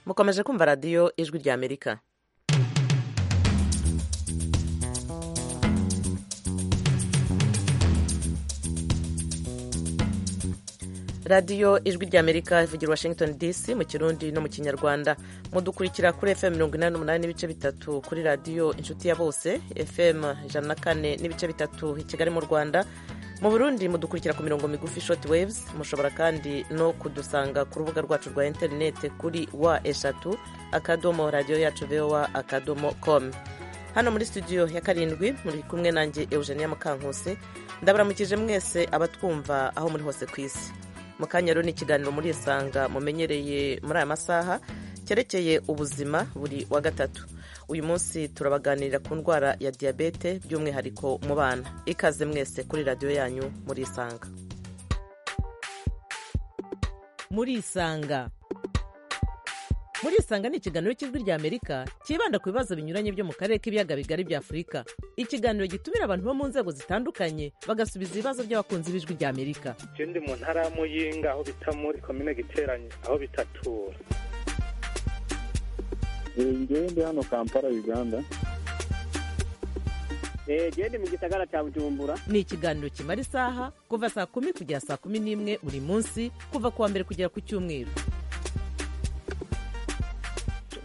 mukomeje kumva radiyo ijwi ry'amerika radiyo ijwi ry'amerika ivugira washington dc mu kirundi no mu kinyarwanda mudukurikira kuri fm mirongo inani n'umunani n'ibice bitatu kuri radiyo inshuti ya bose fm ijana na kane n'ibice bitatu i kigali mu rwanda mu burundi mudukurikira ku mirongo migufi short waves mushobora kandi no kudusanga ku rubuga rwacu rwa interineti kuri wa eshatu akadomo radiyo yacu vowa akadomo com hano muri studio ya karindwi muri kumwe nanjye eugenia mukankusi ndabaramukije mwese abatwumva aho muri hose ku isi mu kanya rero ni ikiganiro muri isanga mumenyereye muri aya masaha cyerekeye ubuzima buri wa gatatu uyu munsi turabaganirira ku ndwara ya diyabete by'umwihariko mu bana ikaze mwese kuri radiyo yanyu muri isanga muri isanga muri isanga ni ikiganiro cy'ijwi ry'amerika cyibanda ku bibazo binyuranye byo mu karere k'ibiyaga bigari bya afurika ikiganiro gitumira abantu bo mu nzego zitandukanye bagasubiza ibibazo by'abakunzi b'ijwi ry'amerika je ndi mu ntara ya muyinga aho bita muri komine giteranye aho bitatura ngewe ndi hano kampala uganda jewe ndi mu gisagara cya bujumbura ni ikiganiro kimara isaha kuva saa kumi kugera saa kumi n'imwe buri munsi kuva ku wa mbere kugera ku cyumweru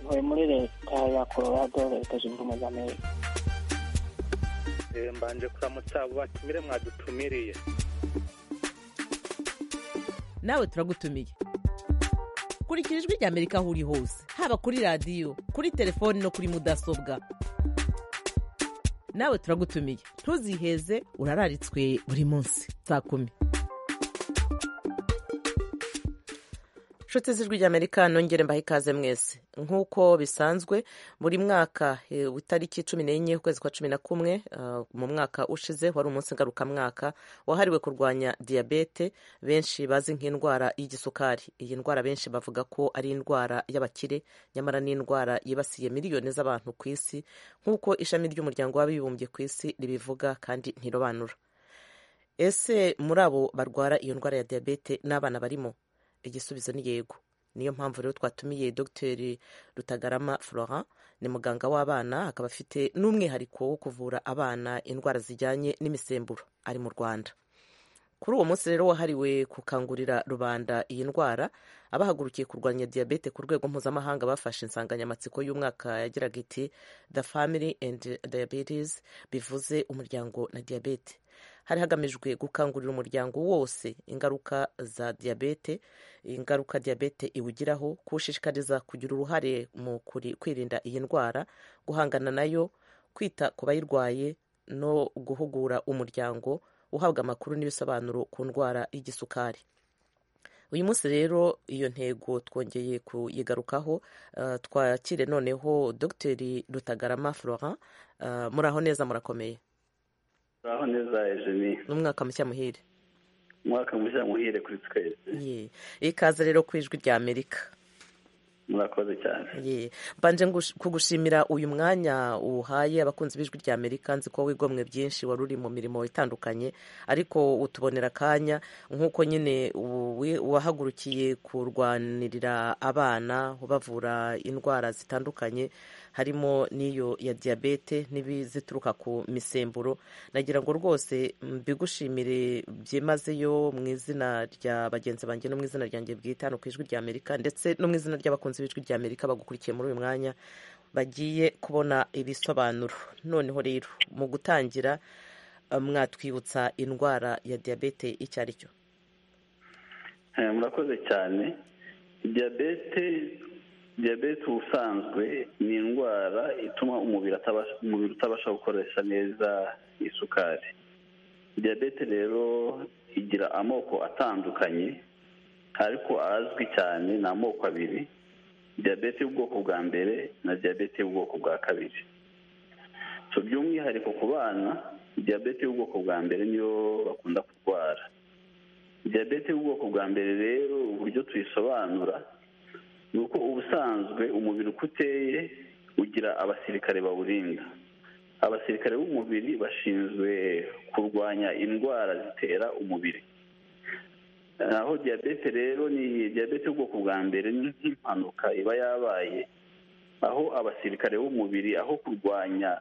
ntuye muri leta ya colorado leta zunze ubumwe za amerika mbanje kuramutsa abo batumire mwadutumiriye nawe turagutumiye kurikira ijwi ry'amerika aho uri hose haba kuri radiyo kuri telefoni no kuri mudasobwa nawe turagutumiye ntuziheze urararitswe buri munsi saa kumi inshuti z'ijwi ry'amerika nongere mbaha ikaze mwese nk'uko bisanzwe buri mwaka itariki cumi n'enye ukwezi kwa cumi na kumwe mu mwaka ushize wari umunsi ngarukamwaka wahariwe kurwanya diyabete benshi bazi nk'indwara y'igisukari iyi ndwara benshi bavuga ko ari indwara y'abakire nyamara n'indwara yibasiye miliyoni z'abantu ku isi nk'uko ishami ry'umuryango w'abibumbye ku isi ribivuga kandi ntirobanura ese muri abo barwara iyo ndwara ya diyabete n'abana barimo igisubizo ni yego niyo mpamvu rero twatumiye dr rutagarama florent ni muganga w'abana akaba afite n'umwihariko wo kuvura abana indwara zijyanye n'imisemburo ari mu rwanda kuri uwo munsi rero wahariwe gukangurira rubanda iyi ndwara abahagurukiye kurwanya diyabete ku rwego mpuzamahanga bafashe insanganyamatsiko y'umwaka yagiraga iti the family and diabetes bivuze umuryango na diyabete hari hagamijwe gukangurira umuryango wose ingaruka za diyabete ingaruka diyabete iwugiraho kuwushishikariza kugira uruhare mu kwirinda iyi ndwara guhangana nayo kwita ku bayirwaye no guhugura umuryango uhabwa amakuru n'ibisobanuro ku ndwara y'igisukari uyu munsi rero iyo ntego twongeye kuyigarukaho twakire noneho dr rutagarama florent muraho neza murakomeye aho neza ejeni ni umwaka mushya muhire umwaka mushya muhire kuri twese ye ikaze rero ku ijwi rya amerika murakoze cyane ye mbanje kugushimira uyu mwanya uhaye abakunzi b'ijwi rya amerika nzi ko wigomwe byinshi wari uri mu mirimo itandukanye ariko utubonera akanya nk'uko nyine wahagurukiye kurwanirira abana ubavura indwara zitandukanye harimo n'iyo ya diyabete n'ibizituruka ku misemburo nagira ngo rwose mbigushimire byimazeyo mu izina rya bagenzi banjye no mu izina ryanjye bwite hano ku ijwi rya amerika ndetse no mu izina ry'abakunzi b'ijwi rya amerika bagukurikiye muri uyu mwanya bagiye kubona ibisobanuro noneho rero mu gutangira mwatwibutsa indwara ya diyabete icyo ari cyo murakoze cyane diyabete diyabete ubusanzwe ni indwara ituma umubiri utabasha gukoresha neza isukari diyabete rero igira amoko atandukanye ariko azwi cyane ni amoko abiri diyabete y'ubwoko bwa mbere na diyabete y'ubwoko bwa kabiri by'umwihariko ku bana diyabete y'ubwoko bwa mbere niyo bakunda kurwara diyabete y'ubwoko bwa mbere rero uburyo tuyisobanura ni uko ubusanzwe umubiri uko uteye ugira abasirikare bawurinda abasirikare b'umubiri bashinzwe kurwanya indwara zitera umubiri aho diyabete rero ni diyabete y'ubwoko bwa mbere ni nk'impanuka iba yabaye aho abasirikare b'umubiri aho kurwanya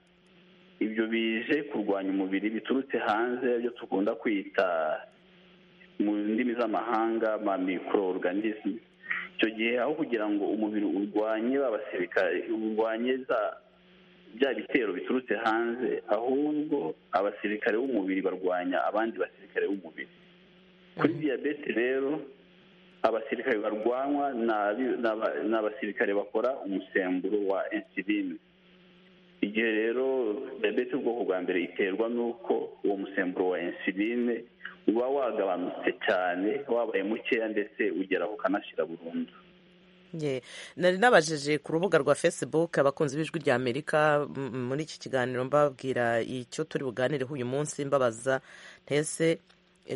ibyo bije kurwanya umubiri biturutse hanze ibyo dukunda kwita mu ndimi z'amahanga ma mikororuganisme icyo gihe aho kugira ngo umubiri urwanye ba basirikare urwanye za bya bitero biturutse hanze ahubwo abasirikare b'umubiri barwanya abandi basirikare b'umubiri kuri diyabete rero abasirikare barwanwa ni abasirikare bakora umusemburo wa insuline igihe rero diyabete ubwoko bwa mbere iterwa n'uko uwo musemburo wa insuline uba wagabanutse cyane wabaye mukeya ndetse ugeraho ukanashyira burundu nari nabajije ku rubuga rwa facebook abakunzi b'ijwi rya amerika muri iki kiganiro mbabwira icyo turi buganireho uyu munsi mbabaza ntese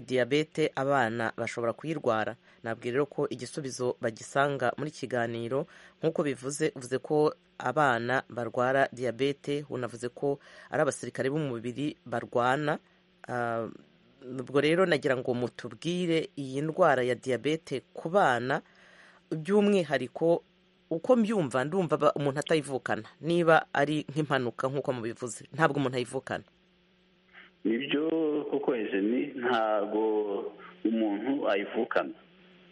diyabete abana bashobora kuyirwara nabwira rero ko igisubizo bagisanga muri kiganiro nk'uko bivuze uvuze ko abana barwara diyabete unavuze ko ari abasirikare b'umubiri barwana ubwo rero nagira ngo mutubwire iyi ndwara ya diyabete ku bana by'umwihariko uko mbyumva ndumva umuntu atayivukana niba ari nk'impanuka nk'uko mubivuze ntabwo umuntu ayivukana nibyo koko ni ntabwo umuntu ayivukana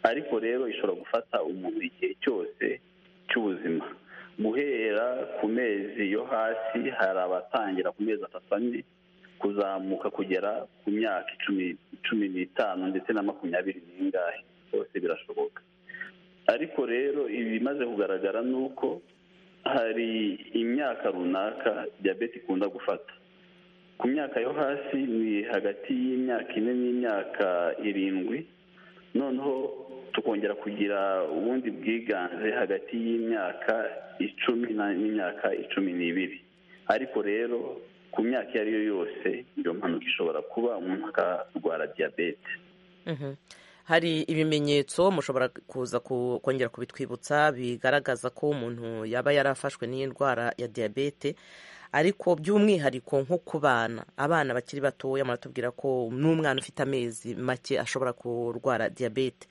ariko rero ishobora gufata umuntu igihe cyose cy'ubuzima guhera ku mezi yo hasi hari abatangira ku mezi atatu ane kuzamuka kugera ku myaka cumi n'itanu ndetse na makumyabiri n'ingahe byose birashoboka ariko rero ibimaze kugaragara ni uko hari imyaka runaka diyabete ikunda gufata ku myaka yo hasi ni hagati y'imyaka ine n'imyaka irindwi noneho tukongera kugira ubundi bwiganze hagati y'imyaka icumi n'imyaka icumi n'ibiri ariko rero ku myaka iyo ari yo yose iyo mpanuka ishobora kuba umuntu akarwara diyabete hari ibimenyetso mushobora kuza kongera kubitwibutsa bigaragaza ko umuntu yaba yarafashwe n'iyi ndwara ya diyabete ariko by'umwihariko nko ku bana abana bakiri batoya muratubwira ko n'umwana ufite amezi make ashobora kurwara diyabete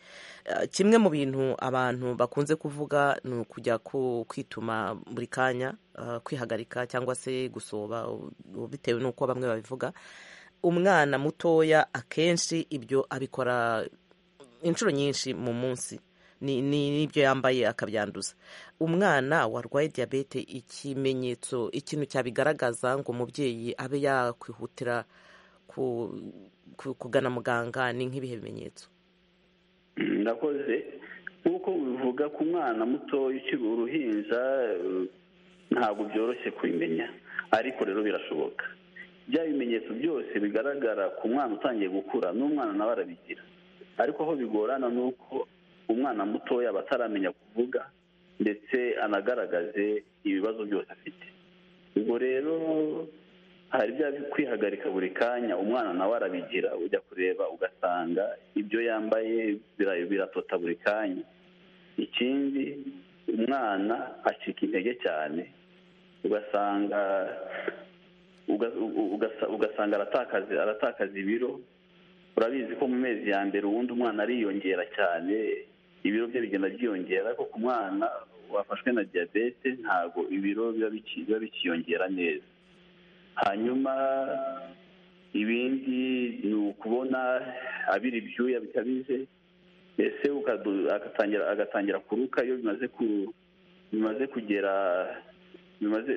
kimwe mu bintu abantu bakunze kuvuga ni ukujya kwituma buri kanya kwihagarika cyangwa se gusoba bitewe n'uko bamwe babivuga umwana mutoya akenshi ibyo abikora inshuro nyinshi mu munsi n'ibyo yambaye akabyanduza umwana warwaye diyabete ikimenyetso ikintu cyabigaragaza ngo umubyeyi abe yakwihutira kugana muganga ni nk'ibihe bimenyetso ndakoze nk'uko bivuga ku mwana mutoya ukiri uruhinja ntabwo byoroshye kubimenya ariko rero birashoboka bya bimenyetso byose bigaragara ku mwana utangiye gukura n'umwana nawe arabigira ariko aho bigorana ni uko umwana mutoya aba ataramenya kuvuga ndetse anagaragaze ibibazo byose afite ubwo rero hari bya kwihagarika buri kanya umwana nawe arabigira ujya kureba ugasanga ibyo yambaye biratota buri kanya ikindi umwana acika intege cyane ugasanga ugasanga aratakaza ibiro urabizi ko mu mezi ya mbere ubundi umwana ariyongera cyane ibiro bye bigenda byiyongera ariko ku mwana wafashwe na diyabete ntabwo ibiro biba bikiyongera neza hanyuma ibindi ni ukubona abira ibyuya bikabije ese agatangira kuruka iyo bimaze kugera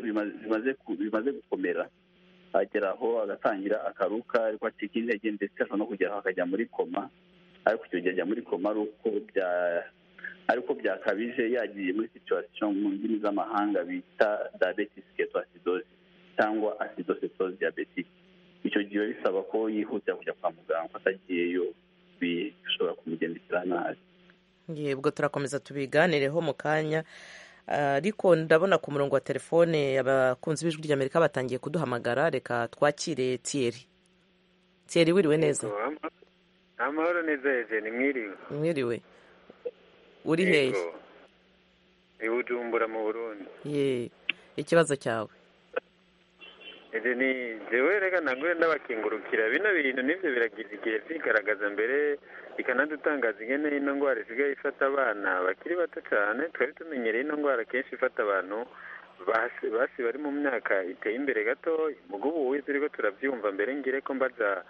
bimaze gukomera agera aho agatangira akaruka ariko acika intege ndetse ashobora no kugera aho akajya muri koma ariko icyo gihe ajya muri koma ariko byakabije yagiye muri situwasiyo mu ndimi z'amahanga bita diabetes ketoacidosis cyangwa acidocytosis diabetic icyo gihe bisaba ko yihutira kujya kwa muganga ko atagiyeyo bishobora kumugendekera nabi yebwo turakomeza tubiganireho mu kanya ariko ndabona ku murongo wa telefone abakunzi b'ijwi ry'amerika batangiye kuduhamagara reka twakire tiyeri tiyeri wiriwe neza amahoro neza hejeni mwiriwe mwiriwe uri hehe ibujumbura mu burundi ye ikibazo cyawe ese ni jewe reka nagure ndabakingurukira bino bintu nibyo biragize igihe byigaragaza mbere bikanadutangaza ingene ino ndwara isigaye ifata abana bakiri bato cyane twari tumenyereye ino ndwara kenshi ifata abantu basi basi bari mu myaka iteye imbere gato ubwo ubu wize uriko turabyumva mbere ngire ko mbaza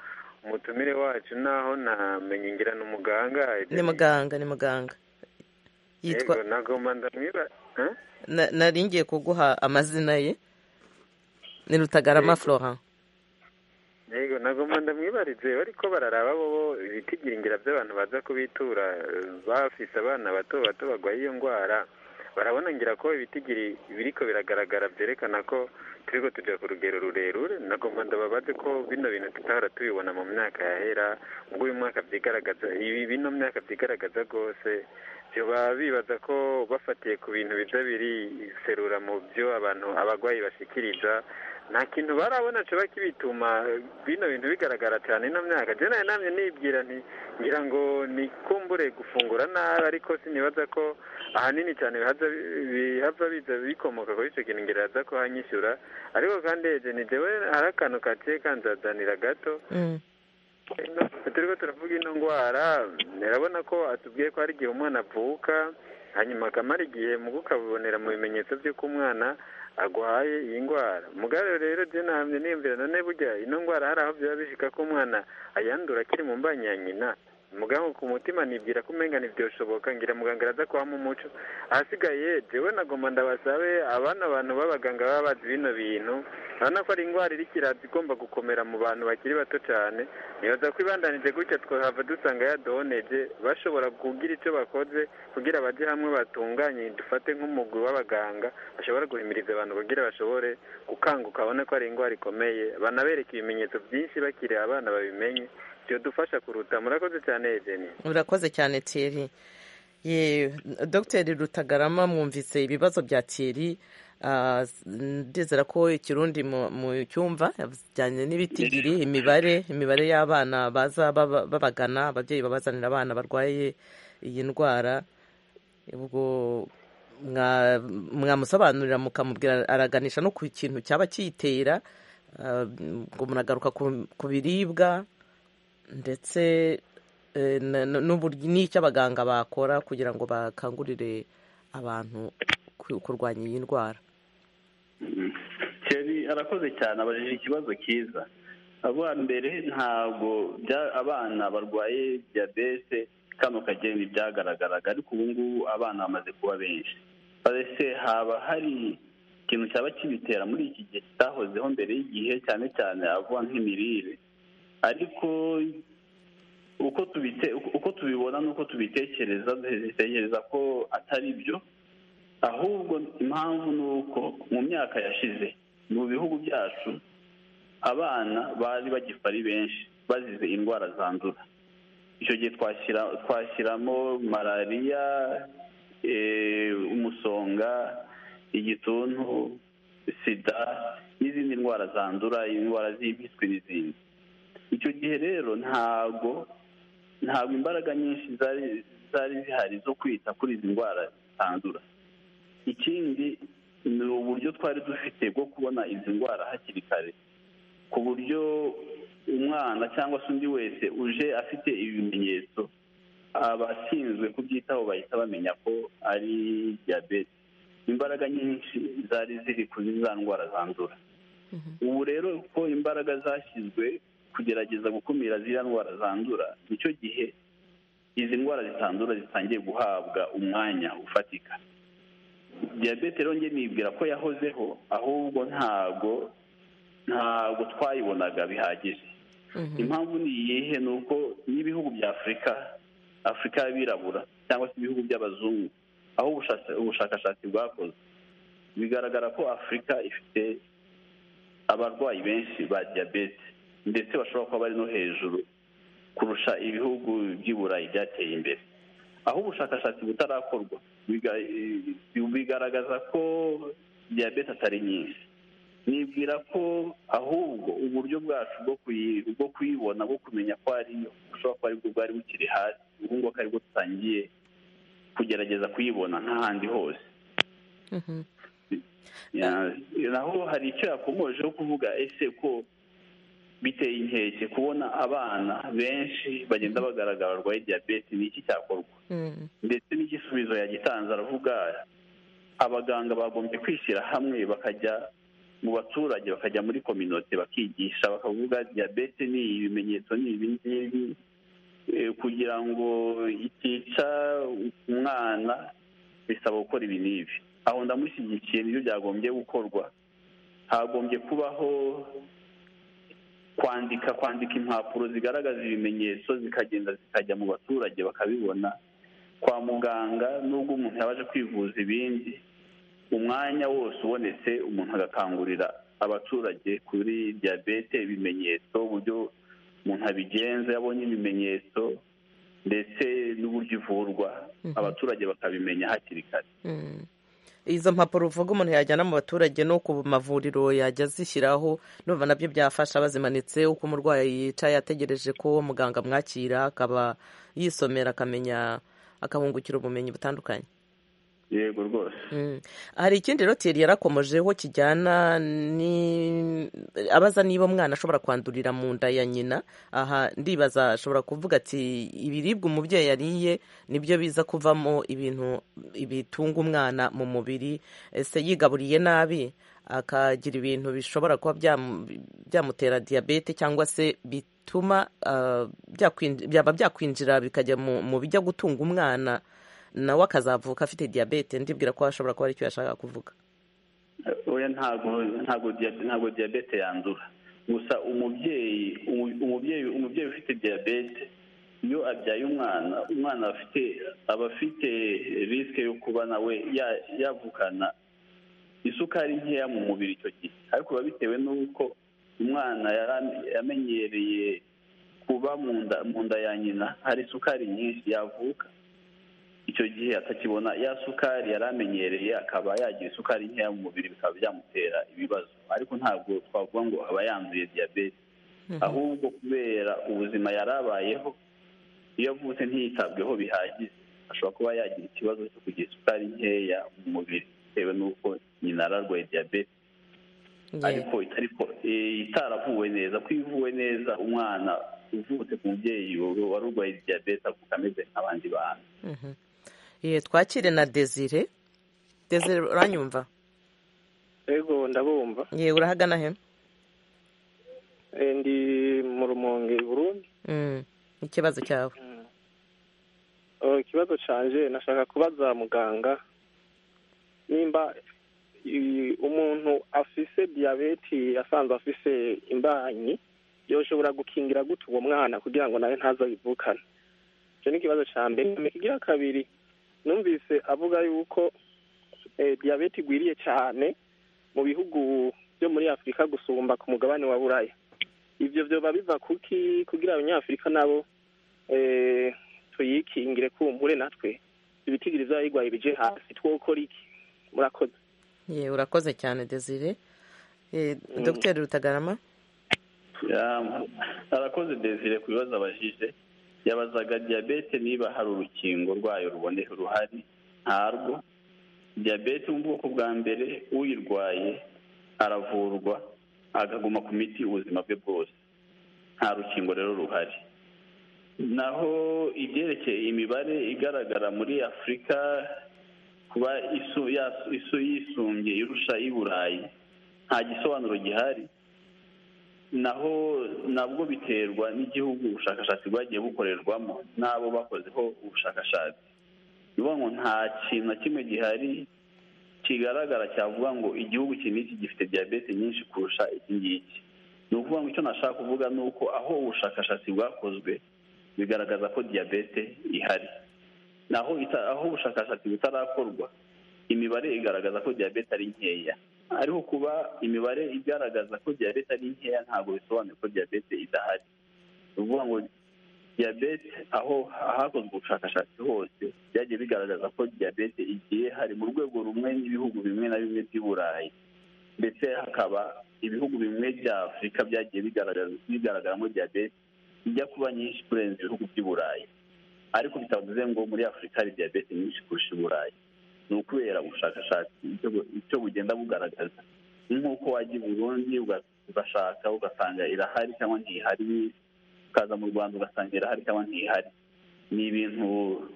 umutumire wacu naho namenye ngira ni umuganga ni muganga ni muganga yitwa Yego, nagomba ndamwiba Eh? na- nari ngiye kuguha amazina ye ni rutagarama florent yego nagomba ndamwibarize ariko bararaba bo bo ibitigiringira by'abantu baza kubitura eh, bafise abana bato bato barwaye iyo ndwara barabona ngira ko ibitigiri biriko biragaragara byerekana ko turiko tuja ku rugero rurerure nagomba ndababaze ko bino bintu tutahora tubibona mu myaka yahera ubwo uyu mwaka vyigaragaza ibi bino myaka vyigaragaza rwose vyoba bibaza ko bafatiye ku bintu biza biriserura mu vyo abantu abagwayi bashikiriza nta kintu barabona kiba kibituma bino bintu bigaragara cyane ino myaka je nayo namye nibwira nti ngira ngo nikumbure gufungura nabi ariko sinibaza ko ahanini cyane bihaza bihava biza bikomoka kuri icyo kintu ngira yaza kuhanyishyura ariko kandi eje ni jewe hari akantu kaciye kanzazanira gato Mm. turiko turavuga ino ndwara urabona ko atubwiye ko hari igihe umwana avuka hanyuma akamara igihe mu kukabibonera mu bimenyetso by'uko umwana agwaye iyi ndwara mugare rero je nahamye niyumvira none burya ino ndwara hari aho byaba bishika ko umwana ayandura akiri mu mbanyi ya nyina mugaho ku mutima nibwira ko umenga ntibyoshoboka ngira muganga araza kuhamo umuco ahasigaye jewe nagomba ndabasabe abana abantu b'abaganga baba bazi bino bintu urabona ko ari indwara iri kiraza igomba gukomera mu bantu bakiri bato cyane nibaza ko ibandanije gutya twahava dusanga yadohoneje bashobora kugira icyo bakoze kugira bajye hamwe batunganye dufate nk'umugwi w'abaganga bashobora guhimiriza abantu kugira bashobore gukanguka babone ko ari indwara ikomeye banabereka ibimenyetso byinshi bakiri abana babimenye byodufasha kuruta murakoze cyane ejeni urakoze cyane thierry ye dogiteri rutagarama mwumvise ibibazo bya thierry Ah, s- ndizera ko ikirundi mu mu cyumva bijyanye n'ibitigiri imibare imibare y'abana baza baba- babagana ababyeyi babazanira abana barwaye iyi ndwara ubwo mwa- mwamusobanurira mukamubwira araganisha no ku kintu cyaba kiyitera Ah, ubwo muragaruka ku- ku biribwa ndetse eh, na- na- n'uburyo- n'icyo abaganga bakora kugira ngo bakangurire abantu ku- kurwanya iyi ndwara Thierry arakoze cyane abajije ikibazo cyiza avuga mbere ntabwo bya- abana barwaye diyabete kano kageni byagaragaraga ariko ubu ngubu abana bamaze kuba benshi mbese haba hari ikintu cyaba kibitera muri iki gihe kitahozeho mbere y'igihe cyane cyane avuga nk'imirire ariko uko tubite uko tubibona n'uko tubitekereza dutekereza ko atari byo ahubwo impamvu ni uko mu myaka yashize mu bihugu byacu abana bari bagifa ari benshi bazize indwara zandura icyo gihe twashyira twashyiramo malariya eh, umusonga igituntu sida n'izindi ndwara zandura indwara z'impiswi n'izindi icyo gihe rero ntabwo ntabwo imbaraga nyinshi zari zari zihari zo kwita kuri izi ndwara zandura ikindi ni uburyo twari dufite bwo kubona izi ndwara hakiri kare ku buryo umwana cyangwa se undi wese uje afite ibimenyetso abashinzwe kubyitaho bahita bamenya ko ari diyabete imbaraga nyinshi zari ziri kuri za ndwara zandura ubu rero ko imbaraga zashyizwe kugerageza gukumira ziriya ndwara zandura nicyo gihe izi ndwara zitandura zitangiye guhabwa umwanya ufatika diyabete rero njye nibwira ko yahozeho ahubwo ntabwo ntabwo twayibonaga bihagije impamvu ni iyihe ni uko n'ibihugu bya afurika afurika y'abirabura cyangwa se ibihugu by'abazungu aho ubushas- ubushakashatsi bwakoze bigaragara ko afurika ifite abarwayi benshi ba diyabete ndetse bashobora kuba bari no hejuru kurusha ibihugu by'i burayi byateye imbere aho ubushakashatsi butarakorwa biga- eh, bigaragaza ko diyabete atari nyinshi nibwira ko ahubwo uburyo bwacu bwo kuyi- bwo kuyibona bwo kumenya ko ariyo bushobora kuba aribwo bwari bukiri hasi ubu ngubu ko aribwo dutangiye kugerageza kuyibona nk'ahandi hose naho hari icyo yakomojeho kuvuga ese ko biteye inkeke kubona abana benshi bagenda bagaragara barwaye diyabete ni iki cyakorwa ndetse n'igisubizo yagitanze aravuga abaganga bagombye kwishyira hamwe bakajya mu baturage bakajya muri kominote bakigisha bakavuga diyabete ni ibimenyetso ni ibi ngibi kugira ngo itica umwana bisaba gukora ibi n'ibi aho ndamushyigikiye nibyo byagombye gukorwa hagombye kubaho kwandika kwandika impapuro zigaragaza ibimenyetso zikagenda zikajya mu baturage bakabibona kwa muganga nubwo umuntu yabaje kwivuza ibindi umwanya wose ubonetse umuntu agakangurira abaturage kuri diyabete ibimenyetso uburyo umuntu abigenza yabonye ibimenyetso ndetse n'uburyo ivurwa abaturage bakabimenya hakiri kare izo mpapuro uvuga umuntu yajyana mu baturage no ku mavuriro yajya azishyiraho numva nabyo byafasha bazimanitse uko umurwayi yicaye ategereje ko muganga amwakira akaba yisomera akamenya akabungukira ubumenyi butandukanye yego rwose hari ikindi roteri yarakomojeho kijyana abaza niba umwana ashobora kwandurira mu nda ya nyina aha ndibaza ashobora kuvuga ati ibiribwa umubyeyi yariye nibyo biza kuvamo ibintu bitunga umwana mu mubiri ese yigaburiye nabi akagira ibintu bishobora kuba byamutera diyabete cyangwa se bituma byaba byakwinjira bikajya mu bijya gutunga umwana nawe akazavuka afite diyabete ndibwira ko ashobora kuba ari icyo yashaka kuvuga oya ntabwo diyabete yandura gusa umubyeyi umubyeyi umubyeyi ufite diyabete iyo abyaye umwana umwana aba afite risike yo kuba nawe yavukana isukari nkeya mu mubiri icyo gihe ariko biba bitewe n'uko umwana yamenyereye kuba mu nda ya nyina hari isukari nyinshi yavuka icyo gihe atakibona ya sukari yari amenyereye akaba yagira isukari nkeya mu mubiri bikaba byamutera ibibazo ariko ntabwo twavuga ngo aba yanduye diyabete ahubwo kubera ubuzima yari abayeho iyo avutse ntiyitabweho bihagije ashobora kuba yagira ikibazo cyo kugira isukari nkeya mu mubiri bitewe n'uko nyina ararwaye diyabete ariko itaravuwe neza ko iyo ivuwe neza umwana uvutse ku mubyeyi wari urwaye diyabete avuka ameze nk'abandi bantu twakire na desire desire uranyumva yego ndabumva yewe urahagana he ndi mu rumonge burundi ikibazo cyawe ikibazo cyanjye nashaka kubaza muganga nimba umuntu afise diyabeti asanzwe afise imbanyi yoshobora gukingira gute uwo mwana kugira ngo nawe ntazayivukane icyo ni ikibazo cya mbere ikigira kabiri numvise avuga yuko diyabete igwiriye cyane mu bihugu byo muri afurika gusumba ku mugabane wa buraya ibyo byoba biva kuki kugira abanyafurika nabo tuyikingire kumbure natwe ibitigiri by'abayirwaye bije hasi twokora iki murakoze yewe urakoze cyane desire dogiteri rutagarama arakoze desire ku bibazo abajije yabazaga diyabete niba hari urukingo rwayo ruboneye ruhari ntarwo diyabete mu bwoko bwa mbere uyirwaye aravurwa akaguma ku miti ubuzima bwe bwose nta rukingo rero ruhari naho ibyerekeye imibare igaragara muri afurika kuba isu yisumbye irusha y'iburayi nta gisobanuro gihari naho nabwo biterwa n'igihugu ubushakashatsi bwagiye bukorerwamo n'abo bakozeho ubushakashatsi bivuga ngo nta kintu na kimwe gihari kigaragara cyavuga ngo igihugu iki n'iki gifite diyabete nyinshi kurusha iki ngiki ni ukuvuga ngo icyo nashaka kuvuga ni uko aho ubushakashatsi bwakozwe bigaragaza ko diyabete ihari naho aho ubushakashatsi butarakorwa imibare igaragaza ko diyabete ari nkeya ariko kuba imibare igaragaza ko diyabete ari nkeya ntabwo bisobanuye ko diyabete idahari ni ukuvuga ngo diyabete aho hakozwe ubushakashatsi hose byagiye bigaragaza ko diyabete igiye hari mu rwego rumwe n'ibihugu bimwe na bimwe by'i burayi ndetse hakaba ibihugu bimwe bya afurika byagiye bigaragaramo diyabete ijya kuba nyinshi kurenza ibihugu by'i burayi ariko bitavuze ngo muri afurika hari diyabete nyinshi kurusha i burayi ni ukubera ubushakashatsi icyo bugenda bugaragaza nk'uko wajya i burundi ugashaka ugasanga irahari cyangwa ntihari ukaza mu rwanda ugasanga irahari cyangwa ntihari ni ibintu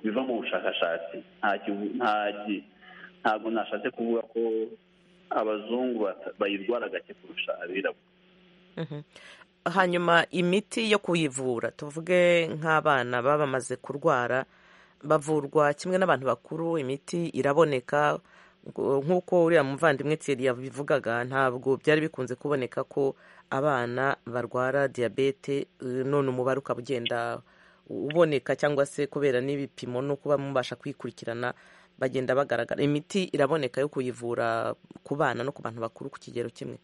biva mu bushakashatsi ntabwo nashatse kuvuga ko abazungu bayirwara gake kurusha abirabura hanyuma imiti yo kuyivura tuvuge nk'abana baba bamaze kurwara bavurwa kimwe n'abantu bakuru imiti iraboneka nk'uko uriya muvandimwe Thierry yabivugaga ntabwo byari bikunze kuboneka ko abana barwara diyabete none umubare ukaba ugenda uboneka cyangwa se kubera n'ibipimo no kuba mubasha kwikurikirana bagenda bagaragara imiti iraboneka yo kuyivura ku bana no ku bantu bakuru ku kigero kimwe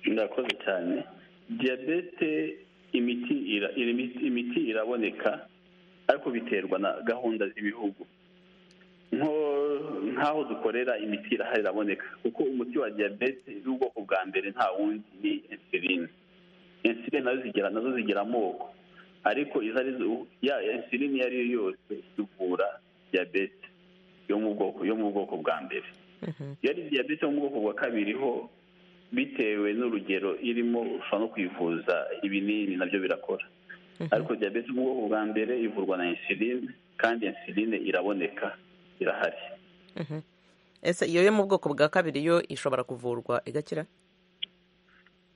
ndakoze cyane diyabete imiti iraboneka ariko biterwa na gahunda z'ibihugu nk'aho dukorera imiti irahari iraboneka kuko umuti wa diyabete w'ubwoko bwa mbere nta wundi ni insuline insuline nazo zigera nazo zigira amoko ariko izo ari zo ya insuline iyo ari yo yose ivura diyabete yo mu bwoko yo mu bwoko bwa mbere iyo ari diyabete yo mu bwoko bwa kabiri ho bitewe n'urugero irimo ushobora no kwivuza ibinini nabyo birakora ariko diyabete mu bwoko bwa mbere ivurwa na insuline kandi insuline iraboneka irahari ese iyo yo mu bwoko bwa kabiri yo ishobora kuvurwa igakira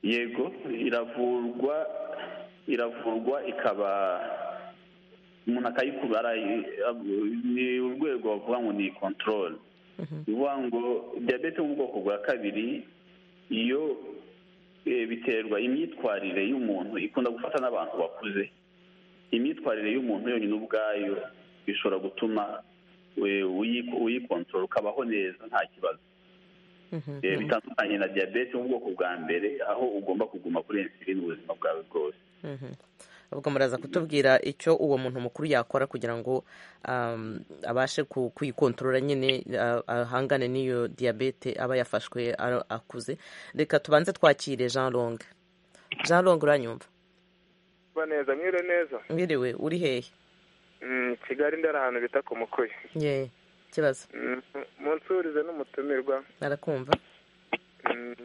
yego iravurwa iravurwa ikaba umuntu akayikubara ni urwego bavuga ngo ni kontorore bivuga ngo diyabete mu bwoko bwa kabiri iyo biterwa imyitwarire y'umuntu ikunda gufata n'abantu bakuze imyitwarire y'umuntu yonyine ubwayo bishobora gutuma uyikontorora ukabaho neza nta kibazo bitandukanye na diyabete mu bwoko bwa mbere aho ugomba kuguma kuri insulin ubuzima bwawe bwose ubwo muraza kutubwira icyo uwo muntu mukuru yakora kugira ngo abashe kuyikontorora nyine ahangane n'iyo diyabete aba yafashwe akuze reka tubanze twakire jean long jean long uranyumva neza mwire neza mwiriwe uri hehe kigali ndari ahantu bita ku mukuye ye ikibazo munsurize n'umutumirwa arakumva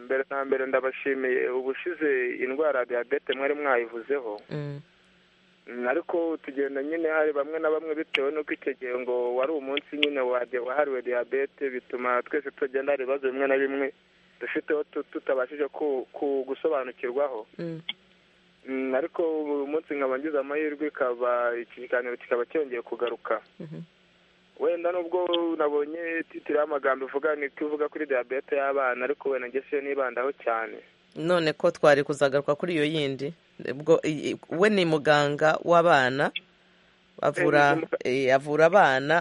mbere na mbere ndabashimiye ubushize indwara ya diyabete mwari mwayivuzeho ariko tugenda nyine hari bamwe na bamwe bitewe n'uko icyo gihe ngo wari umunsi nyine wahariwe diyabete bituma twese tugenda hari ibibazo bimwe na bimwe dufiteho tutabashije gusobanukirwaho ariko uyu munsi nkaba ngize amahirwe ikaba iki kiganiro kikaba cyongeye kugaruka wenda nubwo nabonye titire y'amagambo ivuga ni ivuga kuri diyabete y'abana ariko wenda ngese nibandaho cyane none ko twari kuzagaruka kuri iyo yindi we ni muganga w'abana avura abana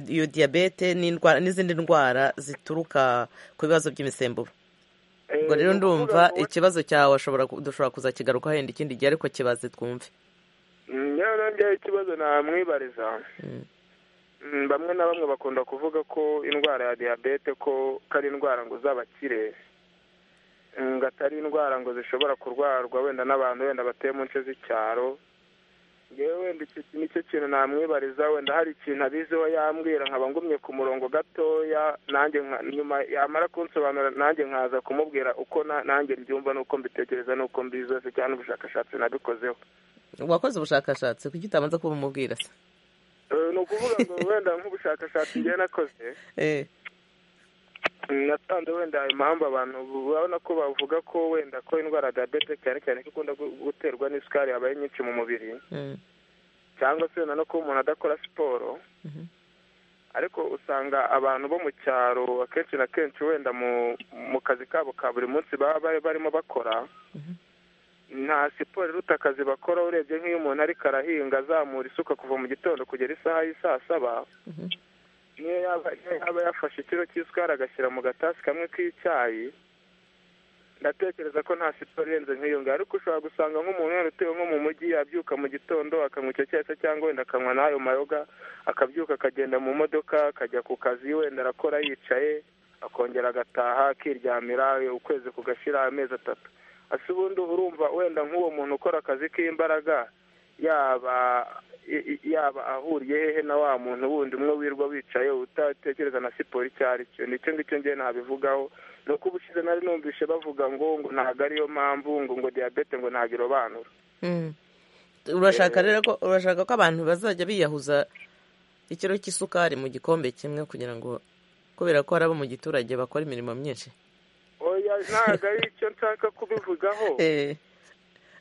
iyo diyabete n'izindi ndwara zituruka ku bibazo by'imisemburo ubwo rero ndumva ikibazo cyawe dushobora kuzakigarukaho wenda ikindi gihe ariko kibaze twumve rero njyewe ikibazo namwibariza bamwe na bamwe bakunda kuvuga ko indwara ya diyabete ko ari indwara ngo z'abakire ngo atari indwara ngo zishobora kurwarwa wenda n'abantu wenda batuye mu nce z'icyaro yewe wenda icyo nicyo kintu namwibariza wenda hari ikintu abiziho yambwira nkaba ngumye ku murongo gatoya nanjye nyuma yamara kunsobanura nanjye nkaza kumubwira uko nanjye mbyumva n'uko mbitekereza n'uko mbizi cyangwa n'ubushakashatsi nabikozeho wakoze ubushakashatsi kuki utabanza kuba umubwira se ni ukuvuga ngo wenda nk'ubushakashatsi njye nakoze natanze wenda impamvu abantu babona ko bavuga ko wenda ko indwara ya diyabete cyane cyane ko ikunda guterwa n'isukari yabaye nyinshi mu mubiri cyangwa se wenda no kuba umuntu adakora siporo ariko usanga abantu bo mu cyaro akenshi na kenshi wenda mu kazi kabo ka buri munsi baba barimo bakora nta siporo iruta akazi bakora urebye nk'iyo umuntu ariko arahinga azamura isuka kuva mu gitondo kugera isaha y'i saa saba niyo yaba yafashe ikiro cy'isukari agashyira mu gatasi kamwe k'icyayi ndatekereza ko nta siporo irenze nk'iyo ngiyo ariko ushobora gusanga nk'umuntu wenda utuye nko mu mujyi yabyuka mu gitondo akanywa icyo cyatsi cyangwa wenda akanywa n'ayo mayoga akabyuka akagenda mu modoka akajya ku kazi wenda arakora yicaye akongera agataha akiryamira ukwezi kugashira amezi atatu ese ubundi urumva wenda nk'uwo muntu ukora akazi k'imbaraga yaba i- i- yaba ahuriye hehe na wa muntu wundi umwe wirwa wicaye utatekereza na siporo icyo ari cyo nicyo ngicyo ngewe nabivugaho ni uko ubushize nari numvise bavuga ngo ngo ntabwo ariyo mpamvu ngo ngo diyabete ngo ntabwo irobanura Mm. urashaka rero ko urashaka ko abantu bazajya biyahuza ikiro cy'isukari mu gikombe kimwe kugira ngo kubera ko hari abo mu giturage bakora imirimo myinshi oya ntabwo ari icyo nshaka kubivugaho Eh,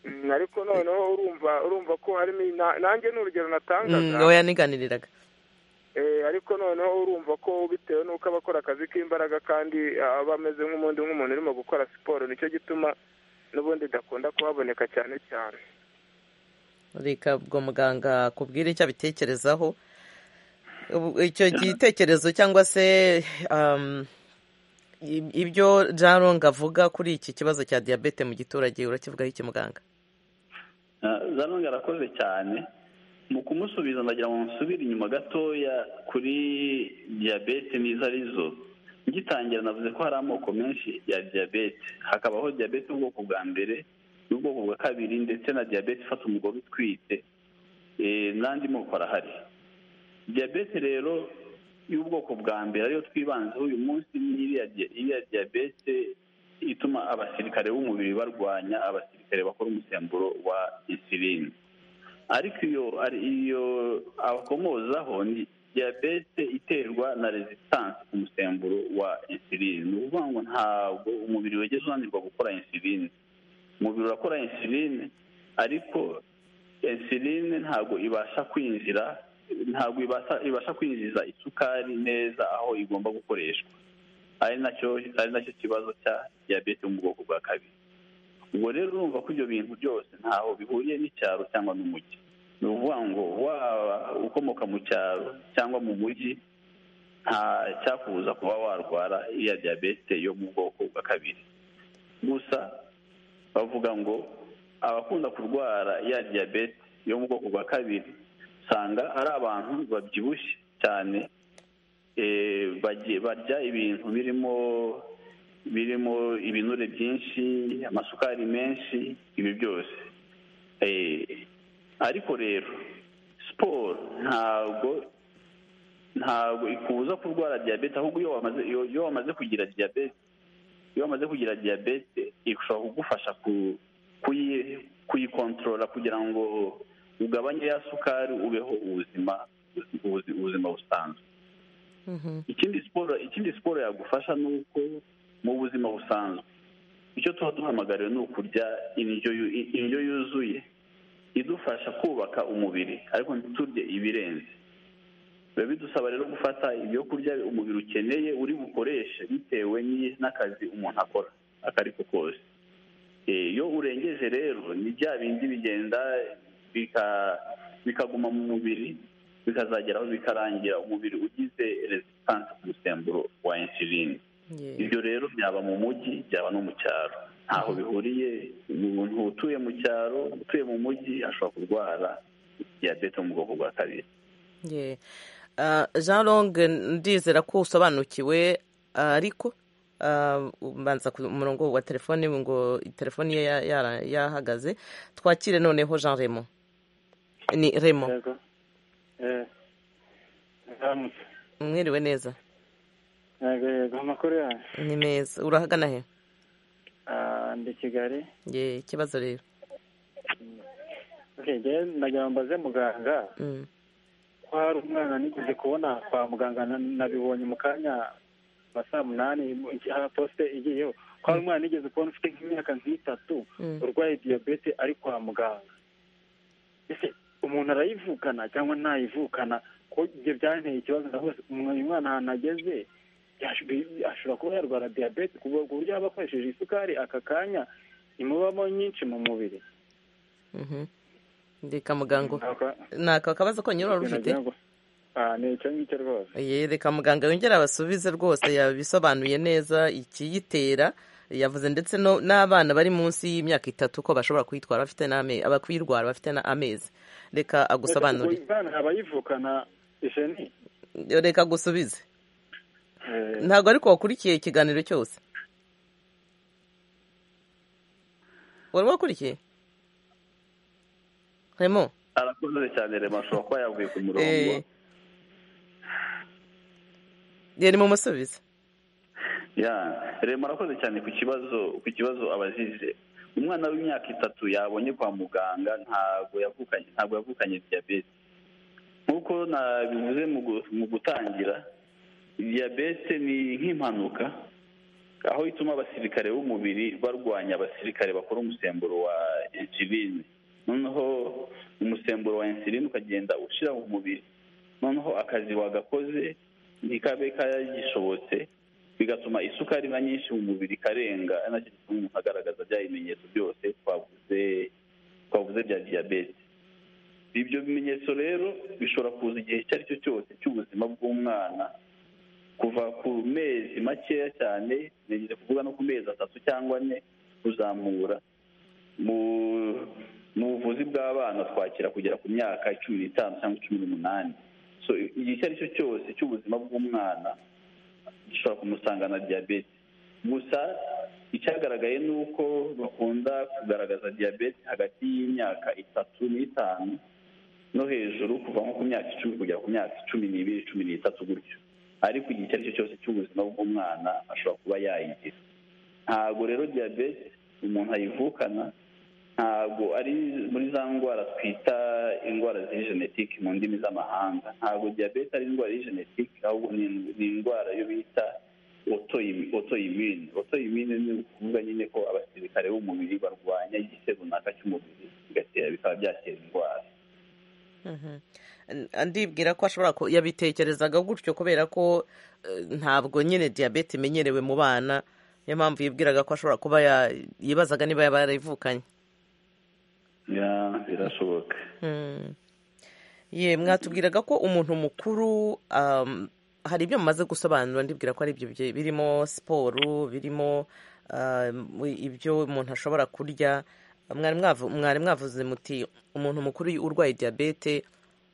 Mm, ariko noneho urumva urumva ko harimo na- nanjye ni urugero mm, natangaga oya niganiriraga Eh, ariko noneho urumva ko bitewe n'uko aba akora akazi k'imbaraga kandi ah, aba ameze nk'umundi nk'umuntu urimo gukora siporo nicyo gituma n'ubundi idakunda kuhaboneka cyane cyane reka ubwo muganga akubwire icyo abitekerezaho Ubu- icyo gitekerezo cyangwa se um, i- ibyo jarong avuga kuri iki kibazo cya diyabete mu giturage urakivugaho iki muganga zanonga arakoze cyane mu kumusubiza ndagira ngo musubire inyuma gatoya kuri diyabete n'izo arizo ngitangira navuze ko hari amoko menshi ya diyabete hakabaho diyabete ubwoko bwa mbere n'ubwoko bwa kabiri ndetse na diyabete ifata umugore utwite eh, n'andi moko arahari diyabete rero y'ubwoko bwa mbere ariyo twibanzeho uyu munsi ni iriya di- iriya diyabete ituma abasirikare b'umubiri barwanya abasirikare bakora umusemburo wa insulin ariko iyo ari iyo abakomozaho ni diyabete iterwa na resistance ku musemburo wa insulin ni ukuvuga ngo ntabwo umubiri wegeze unanirwa gukora insulin umubiri urakora insulin ariko insulin ntabwo ibasha kwinjira ntabwo ibasha ibasha kwinjiza isukari neza aho igomba gukoreshwa ari nacyo ari nacyo kibazo cya diyabete yo mu bwoko bwa kabiri ubwo rero urumva ko ibyo bintu byose ntaho bihuriye n'icyaro cyangwa n'umujyi ni ukuvuga ngo waba ukomoka mu cyaro cyangwa mu mujyi nta cyakubuza kuba warwara iya diyabete yo mu bwoko bwa kabiri gusa bavuga ngo abakunda kurwara iya diyabete yo mu bwoko bwa kabiri usanga ari abantu babyibushye cyane eh, bagiye- barya ibintu birimo birimo ibinure byinshi amasukari menshi ibi byose Eh, ariko rero siporo ntabwo ntabwo ikubuza kurwara diyabete ahubwo iyo wamaze iyo- iyo wamaze kugira diyabete iyo wamaze kugira diyabete ishobora kugufasha ku- kuyi- kuyikontorora kugira ngo ugabanye ya sukari ubeho ubuzima ubuzi- ubuzima busanzwe ikindi siporo ikindi siporo yagufasha ni uko mu buzima busanzwe icyo tuba duhamagariwe ni ukurya indyo yu- indyo yuzuye idufasha kubaka umubiri ariko ntiturye ibirenze biba bidusaba rero gufata ibyo kurya umubiri ukeneye uri bukoreshe bitewe n'i- n'akazi umuntu akora ako ari ko kose Eh, iyo urengeje rero ni bya bindi bigenda bika- bikaguma mu mubiri bikazageraho bikarangira umubiri ugize resistance ku musemburo wa insulin Yeah. ibyo rero byaba mu mujyi byaba no mu cyaro ntaho bihuriye umuntu utuye mu cyaro utuye mu mujyi ashobora kurwara diyabete yo mu bwoko bwa kabiri Yeah. Ah, jean long ndizera ko usobanukiwe ah, ariko ah, mbanza ku murongo wa telefone ngo telefone ye ya- yara- yahagaze twakire noneho jean remo ni remo yego eh ndamutse mwiriwe neza yego yego amakuru yanyu ni meza urahagana he Ah, ndi kigali ye ikibazo rero Okay, njyewe ndagira ngo mbaze muganga Mm. ko hari umwana nigeze kubona kwa muganga na- nabibonye mu kanya nka saa munani aha posite igiyeho ko hari umwana nigeze kubona ufite nk'imyaka nk'itatu Mm. urwaye diyabete ari kwa muganga ese umuntu arayivukana cyangwa ntayivukana ko ibyo byanteye ikibazo ndavuze umuntu- uyu mwana ahantu ageze yash- ashobora kuba yarwara diyabete ku buryo yaba akoresheje isukari aka kanya imubamo nyinshi mu mubiri Mhm. reka muganga Aka- ni aka kabazo konyine wari ufite Nagira ngo- Ah, ni icyo ngicyo rwose Ye, reka muganga yongere abasubize rwose yabisobanuye neza ikiyitera yavuze ndetse no- n'abana bari munsi y'imyaka itatu ko bashobora kuyitwara bafite n'amezi abakuyirwara bafite n'amezi reka agusobanurire umwana abayivukana isheni reka agusubize Eh, ntabwo ariko wakurikiye ikiganiro cyose wari wakurikiye remo arakoze cyane rema ashobora kuba yavuye ku murongo Eh. Yari mu musubiza. ya rema arakoze cyane ku kibazo ku kibazo abazize umwana w'imyaka itatu yabonye kwa muganga ntabwo yavukanye ntabwo yavukanye diyabete nk'uko nabivuze mu gu- mu gutangira diyabete ni nk'impanuka aho ituma abasirikare b'umubiri barwanya abasirikare bakora umusemburo wa insuline noneho umusemburo wa insuline ukagenda ushyira mu mubiri noneho akazi wagakoze ntikabe kagishobotse bigatuma isukari iba nyinshi mu mubiri ikarenga ari nacyo gituma umuntu agaragaza bya bimenyetso byose twavuze twavuze bya diyabete ibyo bimenyetso rero bishobora kuza igihe icyo ari cyo cyose cy'ubuzima bw'umwana kuva ku mezi makeya cyane nigeze kuvuga no ku mezi atatu cyangwa ane kuzamura mu mu buvuzi bw'abana twakira kugera ku myaka cumi n'itanu cyangwa cumi n'umunani so igihe icyo ari cyo cyose cy'ubuzima bw'umwana gishobora kumusangana diyabete gusa icyagaragaye ni uko bakunda kugaragaza diyabete hagati y'imyaka itatu n'itanu no hejuru kuva nko ku myaka icumi kugera ku myaka cumi n'ibiri cumi n'itatu gutyo ariko igihe icyo ari cyo cyose cy'ubuzima bw'umwana ashobora kuba yayigira ntabwo rero diyabete umuntu ayivukana ntabwo ari muri za ndwara twita indwara ziri genetike mu ndimi z'amahanga ntabwo diyabete ari indwara y'i genetike ahubwo ni ni indwara yo bita otoyimine otoyimine ni ukuvuga nyine ko abasirikare b'umubiri barwanya igice runaka cy'umubiri bigatera bikaba byatera indwara Mhm. N- ndibwira ko ashobora ku- yabitekerezaga gutyo kubera ko eh, ntabwo nyine diyabete imenyerewe mu bana niyo mpamvu yibwiraga ko ashobora kuba ya- yibazaga niba yaba yarayivukanye Ya, birashoboka Mm. ye mwatubwiraga ko umuntu mukuru um, hari ibyo mumaze gusobanura ndibwira ko ari ibyo bye- birimo siporo birimo um, ibyo umuntu ashobora kurya mwari mwavu- mwari mwavuze muti umuntu mukuru urwaye diyabete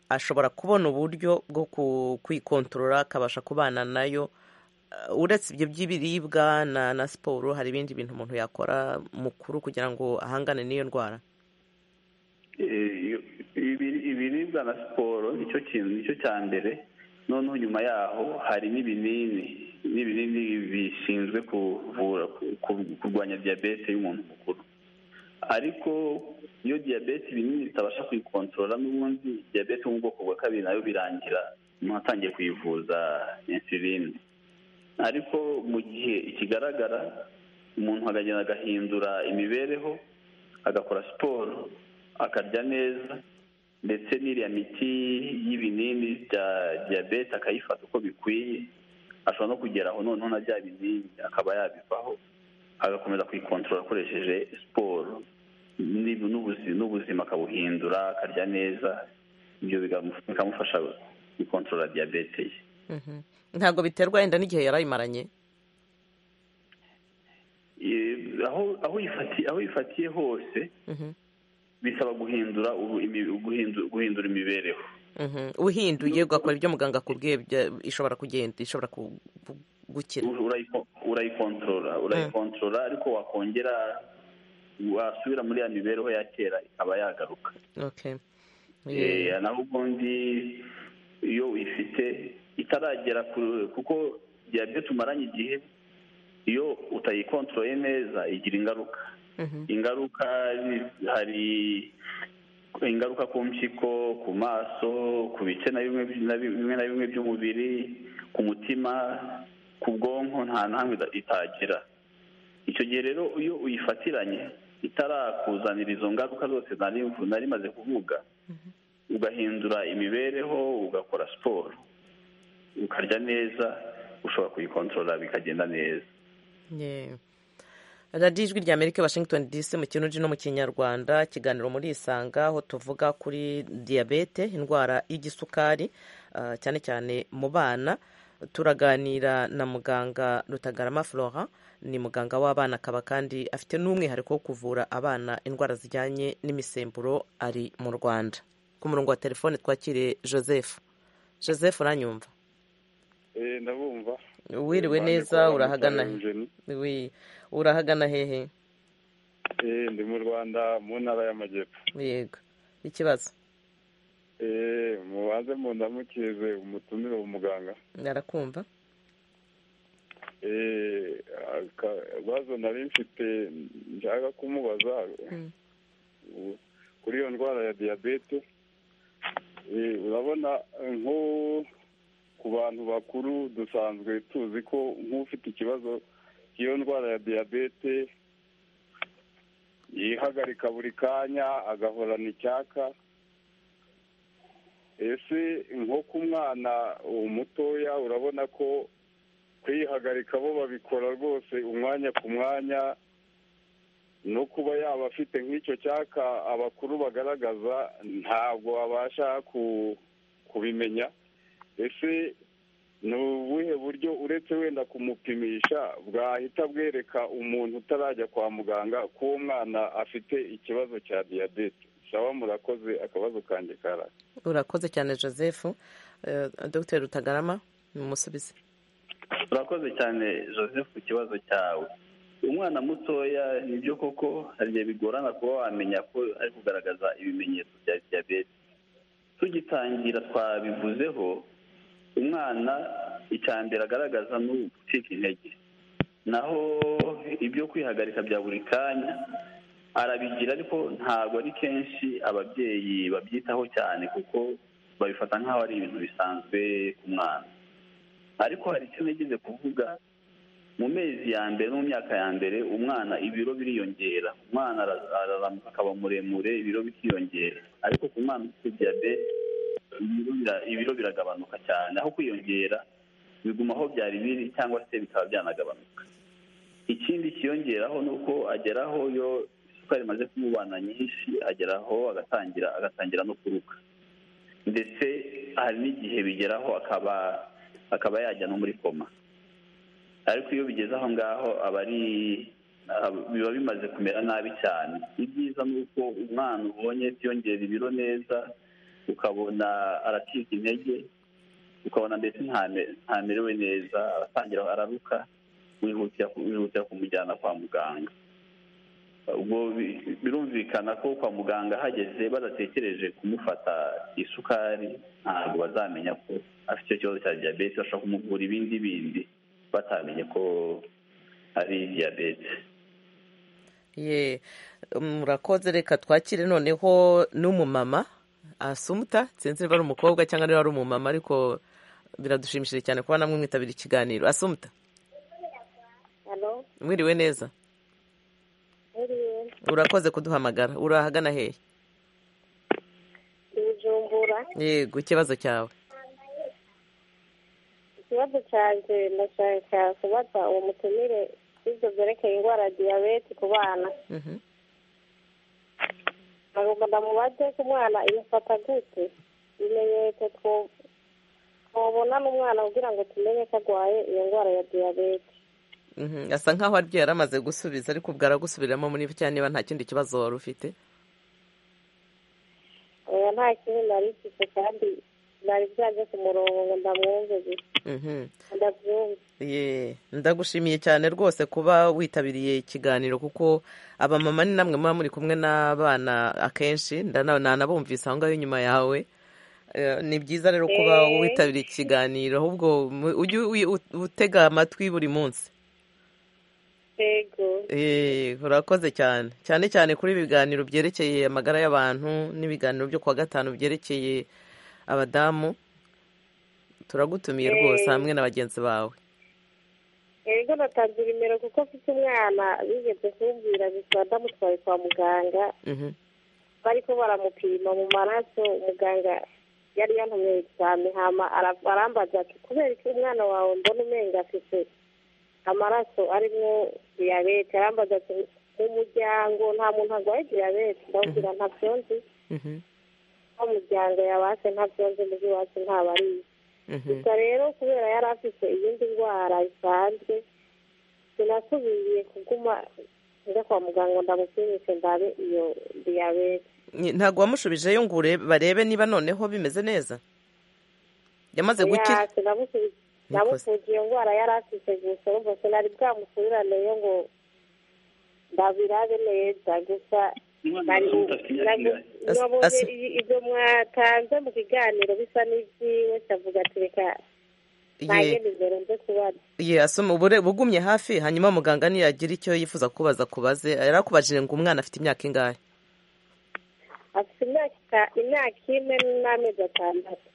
ashobora kubona uburyo bwo ku- kwikontorora akabasha kubana nayo Uh, uretse ibyo by'ibiribwa na, na siporo hari ibindi bintu umuntu yakora mukuru kugira ngo ahangane n'iyo ndwara Eh, iyo- ibiri- ibiribwa na siporo nicyo kintu nicyo cya mbere noneho nyuma yaho hari n'ibinini n'ibinini bishinzwe kuvura ku- ku- kurwanya diyabete y'umuntu mukuru ariko iyo diyabete ibinini bitabasha kuyikontorora n'ubundi diyabete yo mu bwoko bwa kabiri nayo birangira umuntu atangiye kuyivuza insuline ariko mu gihe ikigaragara umuntu akagenda agahindura imibereho agakora siporo akarya neza ndetse n'iriya miti y'ibinini bya diyabete akayifata uko bikwiye ashobora no kugera aho noneho na bya binini akaba yabivaho agakomeza kuyikontorora akoresheje siporo Ni- n'ubuzi- n'ubuzima akabuhindura akarya neza ibyo bigamu- bikamufasha gukontorora diyabete ye Mhm. ntabwo biterwa yenda n'igihe yarayimaranye Eh, aho aho yifatiye aho yifatiye hose Mhm. bisaba guhindura ubu- imi- guhindu- guhindura imibereho Mhm. uhinduye ugakora ibyo muganga akubwiye bya- ishobora kugenda ishobora ku- ku- gukira U- urayiko- urayikontorora urayikontorora ariko wakongera wasubira muri ya mibereho ya kera ikaba yagaruka okay Eh, Yeah. naho ubundi iyo uyifite itaragera ku kuko diyabete umaranye igihe iyo utayikontoroye neza igira ingaruka Mhm. ingaruka ni- hari ingaruka ku mpyiko ku maso ku bice na bimwe by- na bi- bimwe na bimwe by'umubiri ku mutima ku bwonko nta na hamwe ita- itagira icyo gihe rero iyo uyifatiranye itarakuzanira izo ngaruka zose nari mvu- nari maze kuvuga ugahindura imibereho ugakora siporo ukarya neza ushobora kuyikontorora bikagenda neza Yeah. radiyo ijwi rya amerika washington dc mu kinuji no mu kinyarwanda ikiganiro muri isanga aho tuvuga kuri diyabete indwara y'igisukari ah, cyane cyane mu bana turaganira na muganga rutagarama flora ni muganga w'abana akaba kandi afite n'umwihariko wo kuvura abana indwara zijyanye n'imisemburo ari mu rwanda ku murongo wa telefone twakire joseph joseph uranyumva Eh, ndabumva wiriwe Mbanje neza kuba urahagana Mutare Eugenie. we urahagana hehe Eh, ndi mu rwanda mu ntara y'amajyepfo yego ikibazo mubanze mundamukirize umutumire umuganga arakumva ibibazo nari mfite nshaka kumubaza kuri iyo ndwara ya diyabete urabona nko ku bantu bakuru dusanzwe tuzi ko nk'ufite ikibazo cy'iyo ndwara ya diyabete yihagarika buri kanya agahorana icyaka ese nko ku mwana mutoya urabona ko kwihagarika bo babikora rwose umwanya ku mwanya no kuba yaba afite nk'icyo cyaka abakuru bagaragaza ntabwo babasha kubimenya ese ni ubuhe buryo uretse wenda kumupimisha bwahita bwereka umuntu utarajya kwa muganga ko uwo mwana afite ikibazo cya diyabete sawa murakoze akabazo kanjye karara urakoze cyane joseph dr rutagarama mumusubize urakoze cyane joseph ku kibazo cyawe umwana mutoya nibyo koko hari igihe bigorana kuba wamenya ko ari kugaragaza ibimenyetso bya diyabete tugitangira twabivuzeho umwana icya mbere agaragaza ni ugucika intege naho ibyo kwihagarika bya buri kanya arabigira ariko ntabwo ari kenshi ababyeyi babyitaho cyane kuko babifata nk'aho ari ibintu bisanzwe ku mwana ariko hari icyo nigeze kuvuga mu mezi ya mbere no mu myaka ya mbere umwana ibiro biriyongera umwana araramuka akaba muremure ibiro bikiyongera ariko ku mwana ufite diyabete ibiro biragabanuka cyane aho kwiyongera biguma aho byari biri cyangwa se bikaba byanagabanuka ikindi kiyongeraho ni uko ageraho yo isukari imaze kumubana nyinshi ageraho agatangira agatangira no kuruka ndetse hari n'igihe bigeraho akaba akaba yajya no muri koma ariko iyo bigeze aho ngaho aba ari biba bimaze kumera nabi cyane ibyiza ni uko umwana ubonye byongera ibiro neza ukabona aracika intege ukabona mbese ntamerewe neza aratangira araruka wihutira kumujyana kwa muganga ubwo birumvikana ko kwa muganga hageze badatekereje kumufata isukari ntabwo bazamenya ko afite icyo kibazo cya diyabete bashobora kumuvura ibindi bindi batamenye ko ari diyabete ye murakoze reka twakire noneho n'umumama asumuta sinzi niba ari umukobwa cyangwa niba ari umumama ariko biradushimishije cyane kuba namwe mwitabira ikiganiro asumuta mwiriwe neza urakoze kuduhamagara uri ahagana hehe yego ikibazo cyawe ikibazo cyanjye ndashaka kubaza uwo mutumire ibyo byerekeye indwara ya diyabete ku bana ntabwo ndamubaze ko umwana imufata gute ibimenyetso twabona n'umwana kugira ngo tumenye ko arwaye iyo ndwara ya diyabete asa nkaho aribyo yari amaze gusubiza ariko ubwo aragusubiramo muri cyane niba nta kindi kibazo wari ufite nta kintu nari mfite kandi nari byaje ku murongo ngo ndamwumve gusa ndabyumve ndagushimiye cyane rwose kuba witabiriye ikiganiro kuko abamama ni namwe muba muri kumwe n'abana akenshi ndanabumvise aho ngaho inyuma yawe ni byiza rero kuba witabiriye ikiganiro ahubwo ujye utega amatwi buri munsi urakoze cyane cyane cyane kuri ibi biganiro byerekeye amagara y'abantu n'ibiganiro byo kuwa gatanu byerekeye abadamu turagutumiye rwose hamwe na bagenzi bawe yego natanze nimero kuko mfite umwana bigeze kumbwira gusa ndamutwaye kwa muganga bariko baramupima mu maraso muganga yari yantumye egizame hama arambaza ati kubera iki umwana wawe mbona umenga afite amaraso arimwo diyabete arambaza ati mu muryango nta muntu arwaye diyabete ndabwira ntabyo nzi nta muryango yabase ntabyo nzi mugi wacu ntabariye gusa rero kubera yari afite iyindi ndwara bisanzwe sinasubiye kuguma njya kwa muganga ndamupimishe ndabe iyo diyabete ntabwo wamushubijeyo ngo barebe niba noneho bimeze neza yamaze gukira namusubiza iyo ndwara yari afite gusa urumva sinari bwamusubiraneyo ngo ndabirabe neza gusa nabonye ibyo mwatanze mu kiganiro bisa n'ibyiwe avuga ati reka ntajye nijoro nze kubaza asoma ubugumye hafi hanyuma muganga niyagira icyo yifuza kubaza kubaze yarakubajije ngo umwana afite imyaka ingahe afite imyaka imyaka ine n'amezi atandatu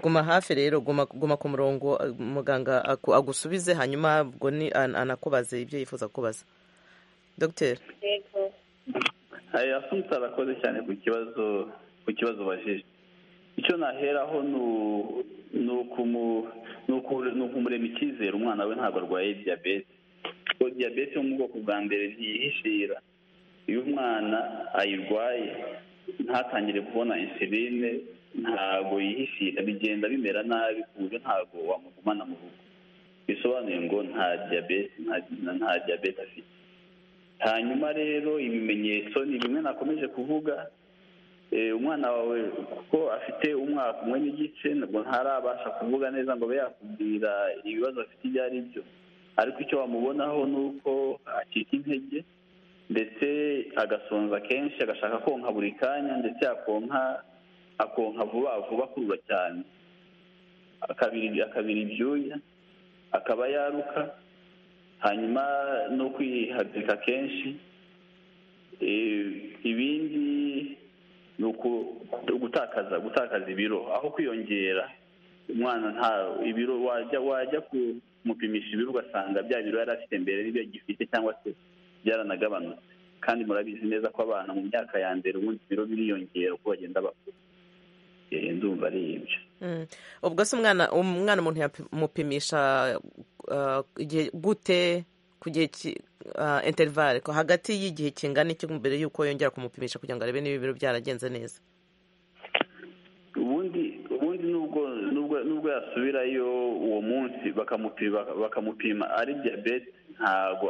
guma hafi rero guma ku murongo muganga agusubize hanyuma ubwo ni anakubaze ibyo yifuza kubaza dogiteri aya asunika arakoze cyane ku kibazo ku kibazo bajije icyo naheraho ni ukumurema icyizere umwana we ntabwo arwaye diyabete kuko diyabete yo mu bwoko bwa mbere ntiyihishira iyo umwana ayirwaye ntatangire kubona insuline ntabwo yihishira bigenda bimera nabi ku buryo ntabwo wamugumana mu rugo bisobanuye ngo nta diyabete nta diyabete afite hanyuma rero ibimenyetso ni bimwe nakomeje kuvuga umwana wawe kuko afite umwaka umwe n'igice ntabwo ntarabasha kuvuga neza ngo abe yakubwira ibibazo afite ibyo ari byo ariko icyo wamubonaho ni uko acika intege ndetse agasonza kenshi agashaka konka buri kanya ndetse akonka akonka vuba vuba akurura cyane akabira ibyuya akaba yaruka hanyuma no kwihagarika kenshi ibindi ni ugutakaza gutakaza ibiro aho kwiyongera umwana nta ibiro wajya wajya kumupimisha ibiro ugasanga bya biro yari afite mbere n'ibyo agifite cyangwa se byaranagabanutse kandi murabizi neza ko abana mu myaka ya mbere ubundi ibiro biriyongera uko bagenda bakura ndumva ari ibyo ubwo se umwana umwana umuntu yamupimisha igihe gute ku gihe interivare hagati y'igihe kingana iki mbere y'uko yongera kumupimisha kugira ngo arebe niba ibiro byaragenze neza ubundi ubundi nubwo yasubirayo uwo munsi bakamupima ari diyabete ntabwo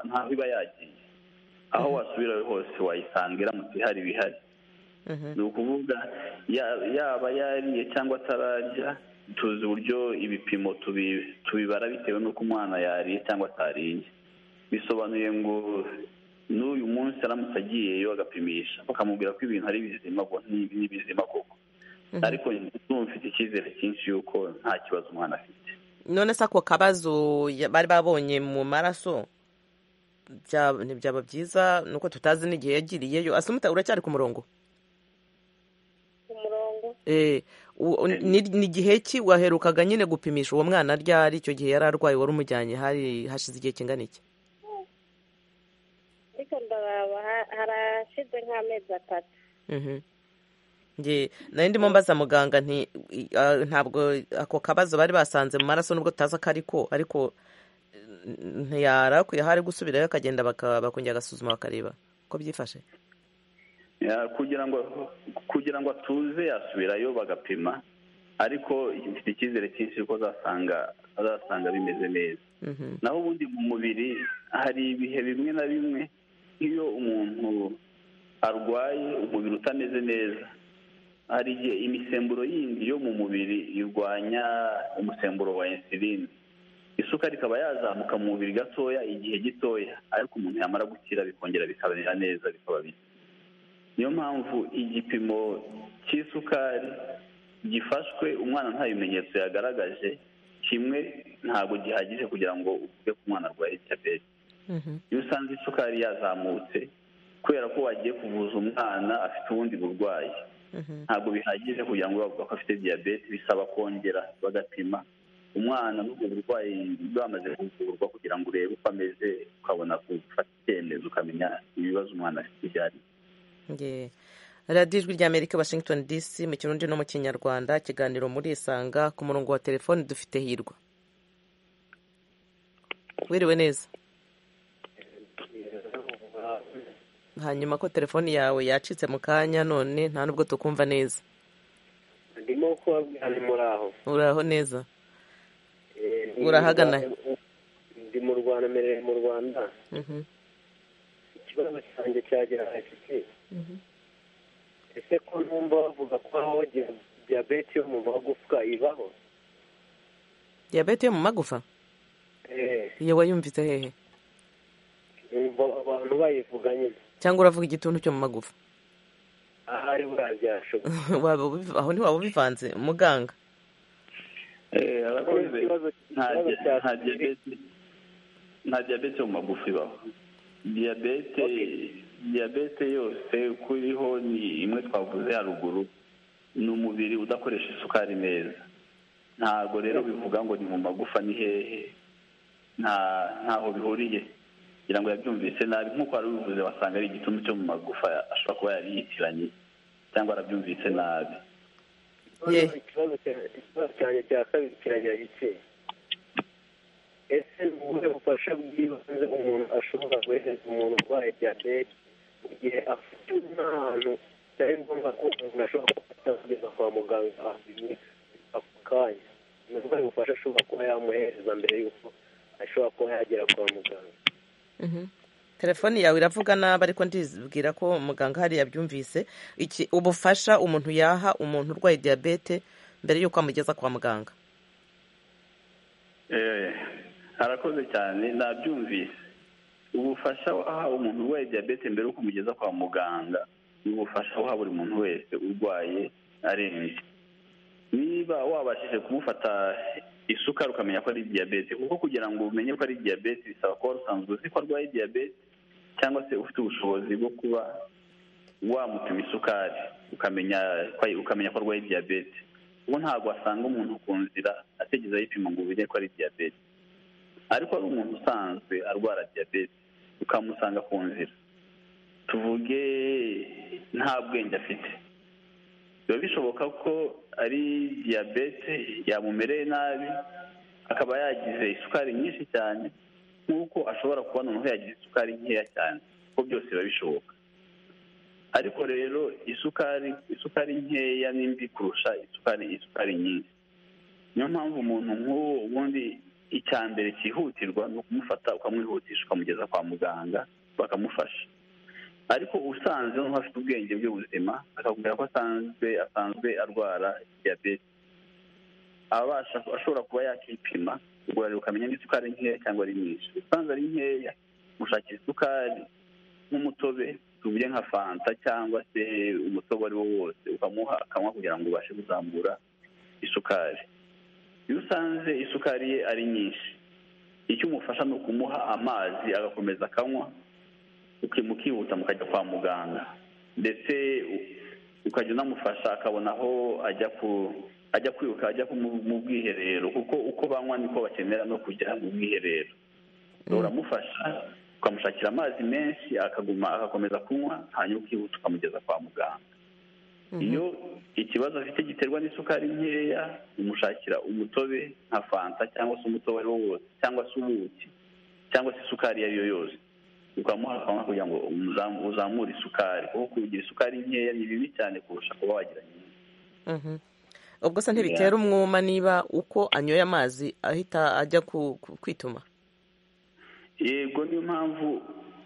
ntaho iba yagiye aho wasubirayo hose wayisanga iramutse ihari bihari ni ukuvuga yaba yariye cyangwa atararya tuzi uburyo ibipimo tubibara bitewe n'uko umwana yariye cyangwa atariye bisobanuye ngo n'uyu munsi aramutse agiyeyo agapimisha bakamubwira ko ibintu ari bizima ni bizima koko ariko mfite icyizere cyinshi y'uko nta kibazo umwana afite none se ako kabazo bari babonye mu maraso byaba byiza ni uko tutazi n'igihe yagiriyeyo asumuta uracyari ku murongo ni igihe ki waherukaga nyine gupimisha uwo mwana ryari icyo gihe yari arwaye wari umujyanye hari hashize igihe kingana iki ariko ndaraba harashize nk'amezi atatu nari ndimo mbaza muganga ntabwo ako kabazo bari basanze mu maraso nubwo tutazi ko ariko ariko ntiyarakuye hari gusubirayo akagenda bakongera agasuzuma bakareba uko byifashe kugira ngo kugira ngo atuze yasubirayo bagapima ariko mfite icyizere cyinshi ko azasanga azasanga bimeze neza naho ubundi mu mubiri hari ibihe bimwe na bimwe nk'iyo umuntu arwaye umubiri utameze neza hari igihe imisemburo yindi yo mu mubiri irwanya umusemburo wa insulin isukari ikaba yazamuka mu mubiri gatoya igihe gitoya ariko umuntu yamara gukira bikongera bikabera neza bikaba bisa niyo mpamvu igipimo cy'isukari gifashwe umwana nta bimenyetso yagaragaje kimwe ntabwo gihagije kugira ngo uvuge ko umwana arwaye diyabete iyo usanze isukari yazamutse kubera ko wagiye kuvuza umwana afite ubundi burwayi ntabwo bihagije kugira ngo bavuga ko afite diyabete bisaba kongera bagapima umwana n'ubwo burwayi bwamaze kuvurwa kugira ngo urebe uko ameze ukabona gufata icyemezo ukamenya ibibazo umwana afite ibyo ari radiyo ijwi ry'amerika washington dc mu kirundi no mu kinyarwanda ikiganiro muri isanga ku murongo wa telefoni dufite hirwa wiriwe neza hanyuma ko telefoni yawe yacitse mu kanya none nta nubwo tukumva neza ndimo kubabwira ni muri aho uraho neza urahagana ndi mu rwanda mereye mu rwanda ikibazo cyanjye cyagera afite ese ko numva bavuga ko aho diyabete yo mu magufwa ibaho diyabete yo mu magufa eee iyo wayumvise hehe numva abantu bayivuga nyine cyangwa uravuga igituntu cyo mu magufa ahari waba ubiv- aho ntiwaba ubivanze muganga arakoze nta diyabete nta diyabete yo mu magufa ibaho diyabete diyabete yose uko iriho ni imwe twavuze haruguru ni umubiri udakoresha isukari neza ntabwo rero bivuga ngo ni mu magufa ni hehe nta ntaho bihuriye kugira ngo yabyumvise nabi nk'uko wari ubivuze wasanga ari igituntu cyo mu magufa ashobora kuba yari yitiranye cyangwa yarabyumvise nabi ikibazo cyanjye cya kabiri kiragira iki ese ni ubuhe bufasha bw'ibanze umuntu ashobora guhereza umuntu urwaye diyabete mu gihe afite impano byari ngombwa ko umuntu ashobora gufata kugeza kwa muganga ako kanya ni ubuhe bufasha ashobora kuba yamuhereza mbere y'uko ashobora kuba yagera kwa muganga telefone yawe iravuga nabi ariko ndibwira ko muganga hariya yabyumvise iki ubufasha umuntu yaha umuntu urwaye diyabete mbere y'uko amugeza kwa muganga Eh, arakoze cyane nabyumvise ubufasha waha umuntu urwaye diyabete mbere yo kumugeza kwa muganga ni ubufasha waha buri muntu wese urwaye arembye niba wabashije kumufata isukari ukamenya ko ari diyabete kuko kugira ngo umenye ko ari diyabete bisaba kuba usanzwe uzi ko arwaye diyabete cyangwa se ufite ubushobozi bwo kuba wamupima isukari ukamenya ukamenya ko arwaye diyabete ubu ntabwo wasanga umuntu ku nzira atigeze ayipima ngo umenye ko ari diyabete ariko ari umuntu usanzwe arwara diyabete ukamusanga ku nzira tuvuge nta bwenge afite biba bishoboka ko ari diyabete yamumereye nabi akaba yagize isukari nyinshi cyane nk'uko ashobora kubona umuntu yagize isukari nkeya cyane kuko byose biba bishoboka ariko rero isukari isukari nkeya ni mbi kurusha isukari isukari nyinshi niyo mpamvu umuntu nk'uwo ubundi icya mbere cyihutirwa ni ukumufata ukamwihutisha ukamugeza kwa muganga bakamufasha ariko usanzwe nk'ufite ubwenge bw'ubuzima akakubwira ko asanzwe asanzwe arwara diyabete abasha ashobora kuba yakipima ubwo rero ukamenya ngo isukari nkeya cyangwa ari nyinshi usanzwe ari nkeya gushakira isukari nk'umutobe tuvuge nka fanta cyangwa se umutobe ari wo wose ukamuha akanywa kugira ngo ubashe kuzamura isukari iyo usanze isukari ye ari nyinshi icyo umufasha ni ukumuha amazi agakomeza akanywa uki- mukihuta mukajya kwa muganga ndetse u- ukajya unamufasha akabona aho ajya ku ajya kwiruka ajya ku- mu mu bwiherero kuko uko banywa niko bakenera no kujya mu bwiherero uramufasha ukamushakira amazi menshi akaguma agakomeza kunywa hanyuma ukihuta ukamugeza kwa muganga iyo ikibazo afite giterwa n'isukari nkeya umushakira umutobe nka fanta cyangwa se umutobe uwo ari wo wose cyangwa se ubuki cyangwa se isukari iyo ari yo yose ukamuha akanywa kugira ngo uzamu- uzamure isukari kuko kugira isukari nkeya ni bibi cyane kurusha kuba wagira nyinshi Mhm. ubwo se ntibitera umwuma niba uko anyoye amazi ahita ajya ku- ku- kwituma yego niyo mpamvu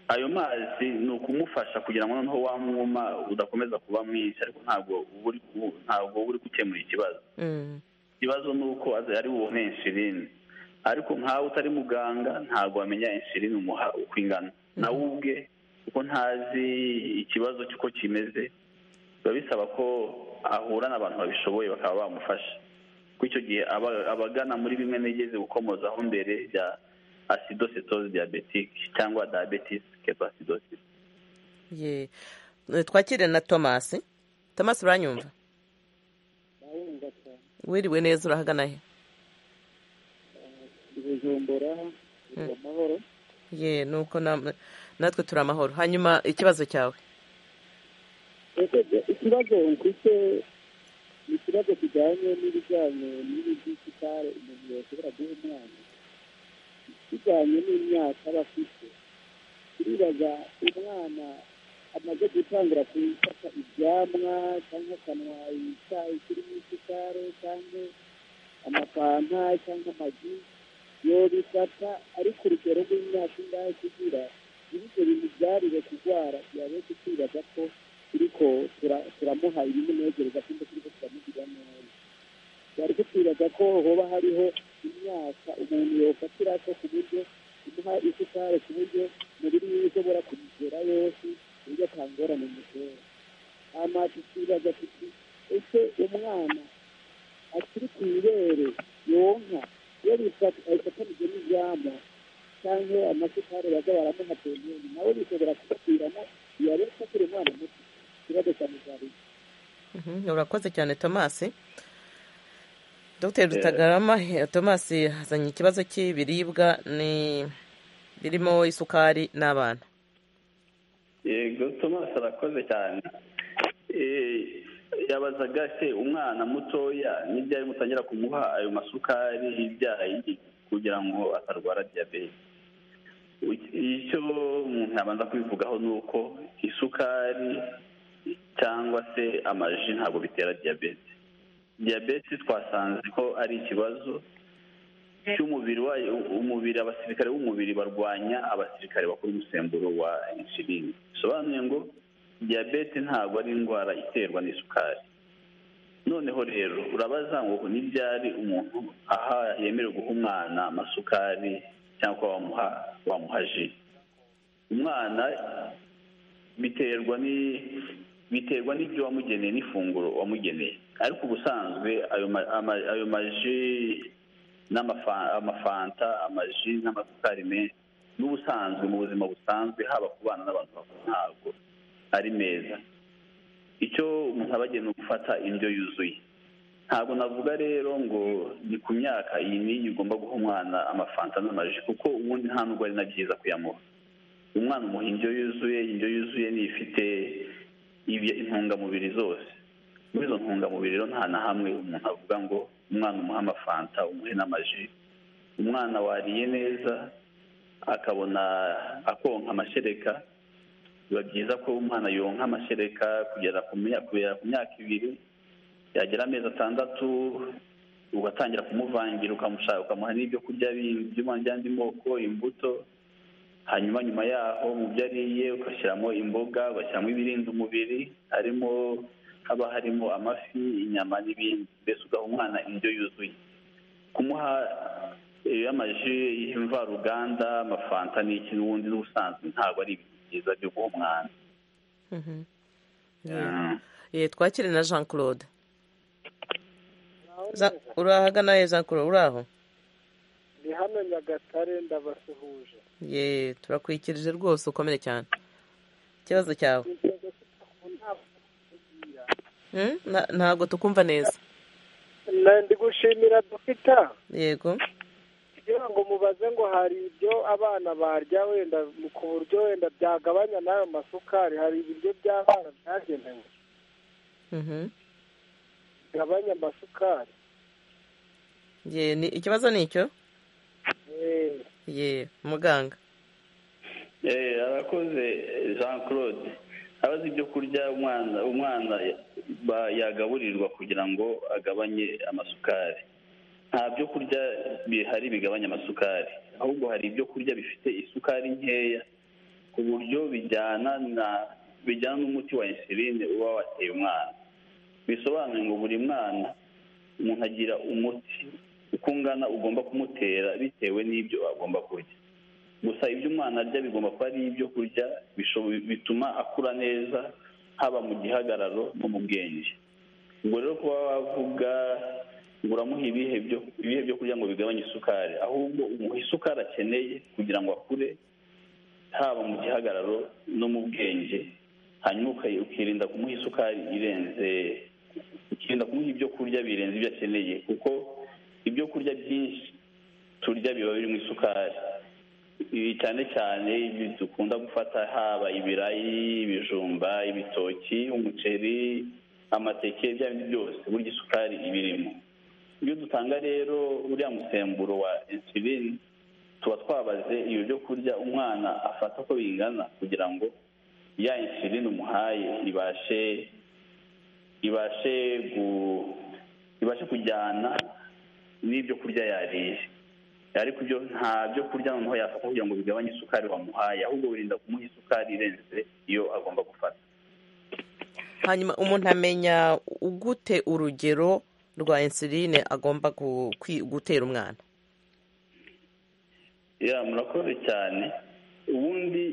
ayo mazi ni ukumufasha kugira ngo noneho wa mwuma udakomeza kuba mwinshi ariko ntabwo uba uri ku- ntabwo uba uri gukemura ikibazo Mm. ikibazo ni uko azi- ari bubone inshirini ariko nkawe utari muganga ntabwo wamenya inshirini umuha uko ingana nawe ubwe kuko ntazi ikibazo cy'uko kimeze biba bisaba ko ahura n'abantu babishoboye bakaba bamufasha kuko icyo gihe aba- abagana muri bimwe nigeze gukomozaho mbere bya acidocytose diabetike cyangwa diabetes ketoacidosis ye Eh, twakire na tomasi tomasi uranyumva wiriwe neza urahagana he ibijumbura Mm. amahoro ye nuko nam- natwe turi amahoro hanyuma ikibazo cyawe ikibazo mfite ni ikibazo kijyanye n'ibijyanye n'ibidisitare umuntu yashobora guha umwana kijyanye n'imyaka aba afite turibaza umwana amaze gutangira gufata ibyamwa cyangwa akanwa icyayi kirimo isukari cyangwa amapanta cyangwa amagi yobifata ari ku rugero rw'imyaka ingahe kugira ibyo bintu byarire kurwara yabeze kwibaza ko turiko tura- turamuha ibimunezereza kandi turiko turamugira neza twari tukibaza ko hoba hariho imyaka umuntu yofatira ko ku buryo imuha isukari ku buryo umubiri wiwe ushobora kumugera yose canke amasukari baza baramuha peyeni nawe bishobora kubaviramo yaba akiri umwana muto ikibazo cya mugariza urakoze cyane tomasi dr rutagarama tomasi yazanye ikibazo cy'ibiribwa ni birimo isukari n'abana yego tomasi arakoze cyane yabazaga se umwana mutoya n'ibyayi mutangira kumuha ayo masukari y'ibyayi kugira ngo atarwara diyabete icyo umuntu yabanza kubivugaho ni uko isukari cyangwa se amaji ntabwo bitera diyabete diyabete twasanze ko ari ikibazo cy'umubiri wayo umubiri abasirikare b'umubiri barwanya abasirikare bakora umusemburo wa insulin bisobanuye ngo diyabete ntabwo ari indwara iterwa n'isukari noneho rero urabaza ngo ntibyari umuntu aha yemerewe guha umwana amasukari cyangwa wamuha wamuha ji umwana biterwa ni biterwa n'ibyo wamugeneye n'ifunguro wamugeneye ariko ubusanzwe ayo maji n'amafanta amaji n'amasukari menshi n'ubusanzwe mu buzima busanzwe haba ku bana n'abantu bakuru ntabwo ari meza icyo umuntu aba agenewe gufata indyo yuzuye ntabwo navuga rero ngo ni ku myaka iyi n'iyi ugomba guha umwana amafanta n'amaji kuko ubundi nta nubwo ari na byiza kuyamuha umwana umuha indyo yuzuye indyo yuzuye ni ifite intungamubiri zose muri izo ntungamubiri rero nta na hamwe umuntu avuga ngo umwana umuha amafanta umuhe n'amaji umwana wariye neza akabona akonka amashereka biba byiza ko umwana yonka amashereka kugera ku myaka ibiri yagera amezi atandatu ugatangira kumuvangira ukamuha n'ibyo kurya by'andi moko imbuto hanyuma nyuma yaho mu byo ariye ugashyiramo imboga ugashyiramo ibirinda umubiri harimo haba harimo amafi inyama n'ibindi mbese ugaha umwana indyo yuzuye kumuha amaji y'imvaruganda amafanta n'iki n'ubundi n'ubusanzwe ntabwo ari ibintu byiza byo guha umwana twakire na jean claude urahagana he jean claude uraho ni hano nyagatare ndabasuhuje ye turakwikirije rwose ukomere cyane ikibazo cyawe ntabwo tukumva neza ndi gushimira dufita yego kugira ngo mubaze ngo hari ibyo abana barya wenda ku buryo wenda byagabanya n'ayo masukari hari ibiryo by'abana byagenewe bigabanya amasukari ikibazo ni icyo ye muganga arakoze jean claude abazi ibyo kurya umwana umwana yagaburirwa kugira ngo agabanye amasukari nta byo kurya bihari bigabanya amasukari ahubwo hari ibyo kurya bifite isukari nkeya ku buryo bijyana na bijyana n'umuti wa insuline uba wateye umwana bisobanuye ngo buri mwana umuntu agira umuti uko ungana ugomba kumutera bitewe n'ibyo agomba kurya gusa ibyo umwana arya bigomba kuba ari ibyo kurya bituma akura neza haba mu gihagararo no mu bwenge ubwo rero kuba wavuga ngo uramuha ibihe byo kurya ngo bigabanye isukari ahubwo umuha isukari akeneye kugira ngo akure haba mu gihagararo no mu bwenge hanyuma ukirinda kumuha isukari irenze ukirinda kumuha ibyo kurya birenze ibyo akeneye kuko ibyo kurya byinshi turya biba birimo isukari cyane cyane dukunda gufata haba ibirayi ibijumba ibitoki umuceri amateke ibyo ari byo byose burya isukari ibirimo iyo dutanga rero uriya musemburo wa insulin tuba twabaze iyo byo kurya umwana afata uko bingana kugira ngo ya insulin umuhaye ibashe ibashe ibashe kujyana n'ibyo kurya yariye ariko ibyo nta byo kurya noneho yafata kugira ngo bigabanye isukari wamuhaye ahubwo wirinda kumuha isukari irenze iyo agomba gufata hanyuma umuntu amenya ugute urugero rwa insuline agomba gutera umwana murakoze cyane ubundi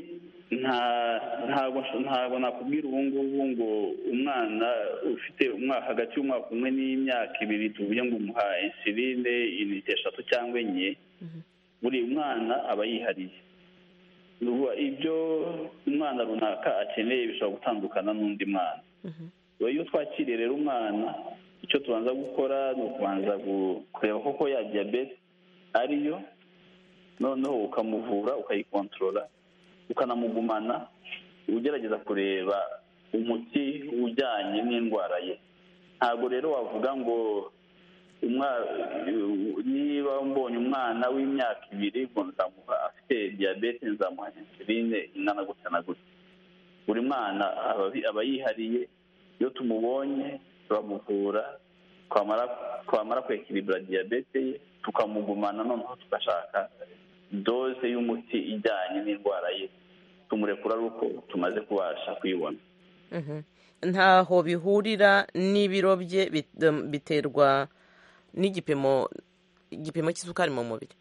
ntabwo nakubwira ubu ngubu ngo umwana ufite umwaka hagati y'umwaka umwe n'imyaka ibiri tuvuge ngo umuha insuline eshatu cyangwa enye buri mwana aba yihariye ibyo umwana runaka akeneye bishobora gutandukana n'undi mwana iyo twakiriye rero umwana icyo tubanza gukora ni ukubanza kureba koko ya diyabete ariyo noneho ukamuvura ukayikontorora ukanamugumana ugerageza kureba umuti ujyanye n'indwara ye ntabwo rero wavuga ngo niba mbonye umwana w'imyaka ibiri nzamuha afite diyabete nzamuha insuline ingana gutya na gutya buri mwana aba yihariye iyo tumubonye turamuvura twamara kwekiribura diyabete ye tukamugumana noneho tugashaka doze y'umuti ijyanye n'indwara ye tumurekura ari uko tumaze kubasha kuyibona ntaho bihurira n'ibiro bye biterwa n'igipimo igipimo cy'isukari mu mubiri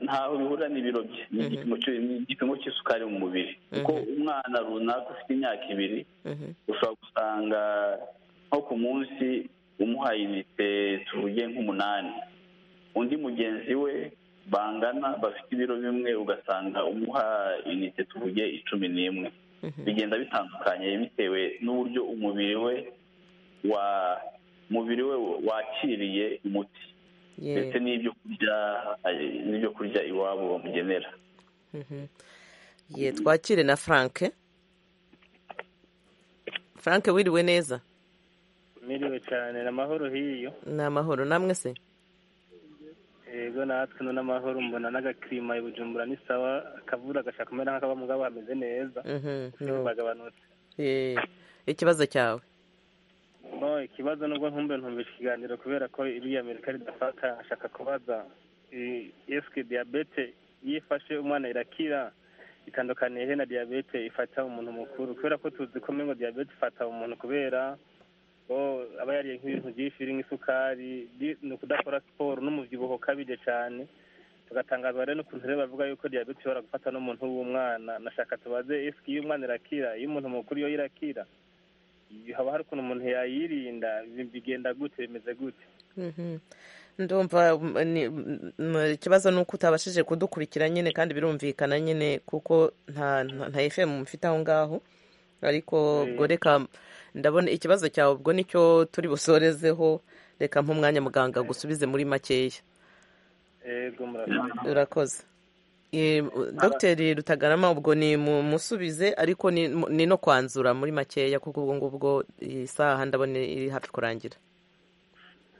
ntaho bihurira n'ibiro bye n'igipimo cy'isukari mu mubiri kuko umwana runaka ufite imyaka ibiri ushobora gusanga nko ku munsi umuhaye inite tuvuge nk'umunani undi mugenzi we bangana bafite ibiro bimwe ugasanga umuha inite tuvuge icumi n'imwe bigenda bitandukanye bitewe n'uburyo umubiri we wa mubiri we wakiriye umuti ndetse n'ibyo kurya n'ibyo kurya iwabo bamugenera ye twakire na frank frank wiriwe neza miriwe cyane ni amahoro hiyo ni amahoro namwe se yego natwe ni n'amahoro mbona n'agakirima i bujumbura ni sawa akavura agashaka kumera nk'akaba mugabo hameze neza bagabanutse ikibazo cyawe ikibazo nubwo ntumbe ntumbisha ikiganiro kubera ko iriya amerika ridafata ashaka kubaza esike diyabete iyo ifashe umwana irakira itandukaniye he na diyabete ifata umuntu mukuru kubera ko tuzi ko ngo diyabete ifata umuntu kubera aba yariye nk'ibintu byinshi birimo isukari ni ukudakora siporo n'umubyibuho ukabije cyane tugatangazwa rero n'ukuntu rero bavuga yuko diyabete ishobora gufata n'umuntu w'umwana nashaka tubaze esike iyo umwana irakira iyo umuntu mukuru iyo irakira haba hari ukuntu umuntu yayirinda bigenda gute bimeze gute ndumva ikibazo ni uko utabashije kudukurikira nyine kandi birumvikana nyine kuko nta efemu mufite aho ngaho ariko ubwo reka ndabona ikibazo cyawe ubwo nicyo turi busorezeho reka nk'umwanya muganga gusubize muri makeya urakoze dogiteri rutagarama ubwo ni musubize ariko ni no kwanzura muri makeya kuko ubwo ngubwo isaha ndabona iri hafi kurangira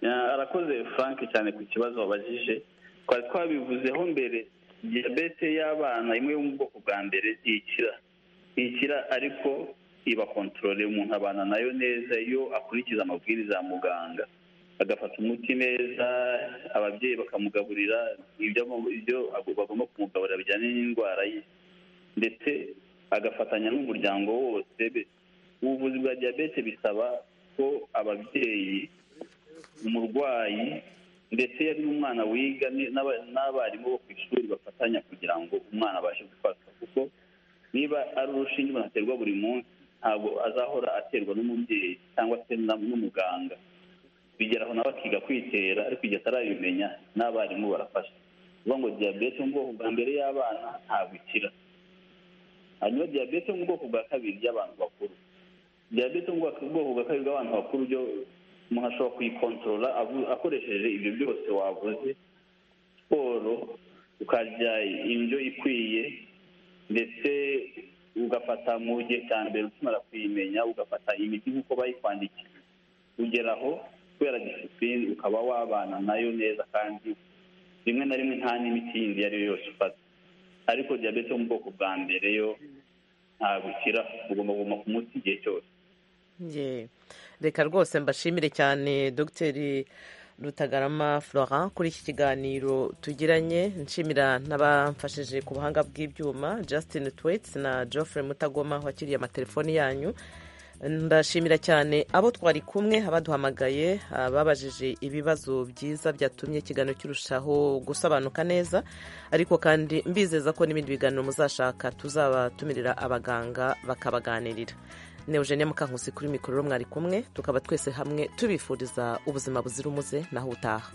arakoze frank cyane ku kibazo wabajije twari twabivuzeho mbere diyabete y'abana imwe yo mu bwoko bwa mbere ntikira ntikira ariko iba kontorore umuntu abana nayo neza iyo akurikiza amabwiriza ya muganga agafata umuti neza ababyeyi bakamugaburira ibyo bagomba kumugaburira bijyanye n'indwara ye ndetse agafatanya n'umuryango wose ubuvuzi bwa diyabete bisaba ko ababyeyi umurwayi ndetse yari n'umwana wiga n'abarimu bo ku ishuri bafatanya kugira ngo umwana abashe gufatwa kuko niba ari urushinge umuntu aterwa buri munsi ntabwo azahora aterwa n'umubyeyi cyangwa se n'umuganga bigeraho nawe akiga kwitera ariko igihe atarabimenya n'abarimu barafasha kuvuga ngo diyabete mu bwoko bwa mbere y'abana ntabwo ikira hanyuma diyabete mu bwoko bwa kabiri y'abantu bakuru diyabete mu bwoko bwa kabiri bw'abantu bakuru byo umuntu ashobora kuyikontorora akoresheje ibyo byose wavuze siporo ukarya indyo ikwiye ndetse ugafata mu gihe cya mbere ukimara kuyimenya ugafata imiti nk'uko bayikwandikiye ugeraho kubera disipurine ukaba wabana nayo neza kandi rimwe na rimwe nta n'imiti yindi iyo ari yo yose ufata ariko diyabete yo mu bwoko bwa mbere yo ntabwo ikira ugomba kuguma ku muti igihe cyose reka rwose mbashimire cyane dogiteri Rutagarama Florent kuri iki kiganiro tugiranye nshimira n'abamfashije ku buhanga bw'ibyuma Justin Tweets na Geoffrey Mutagoma wakiriye amatelefoni yanyu ndashimira cyane abo twari kumwe abaduhamagaye babajije ibibazo byiza byatumye ikiganiro kirushaho gusobanuka neza ariko kandi mbizeza ko n'ibindi biganiro muzashaka tuzabatumirira abaganga bakabaganirira Eugenia Mukankusi kuri mikoro mwari kumwe tukaba twese hamwe tubifuriza ubuzima buzira umuze naho utaha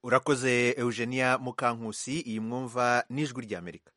urakoze eugenia mukankusi iyi mwumva n'ijwi ry'amerika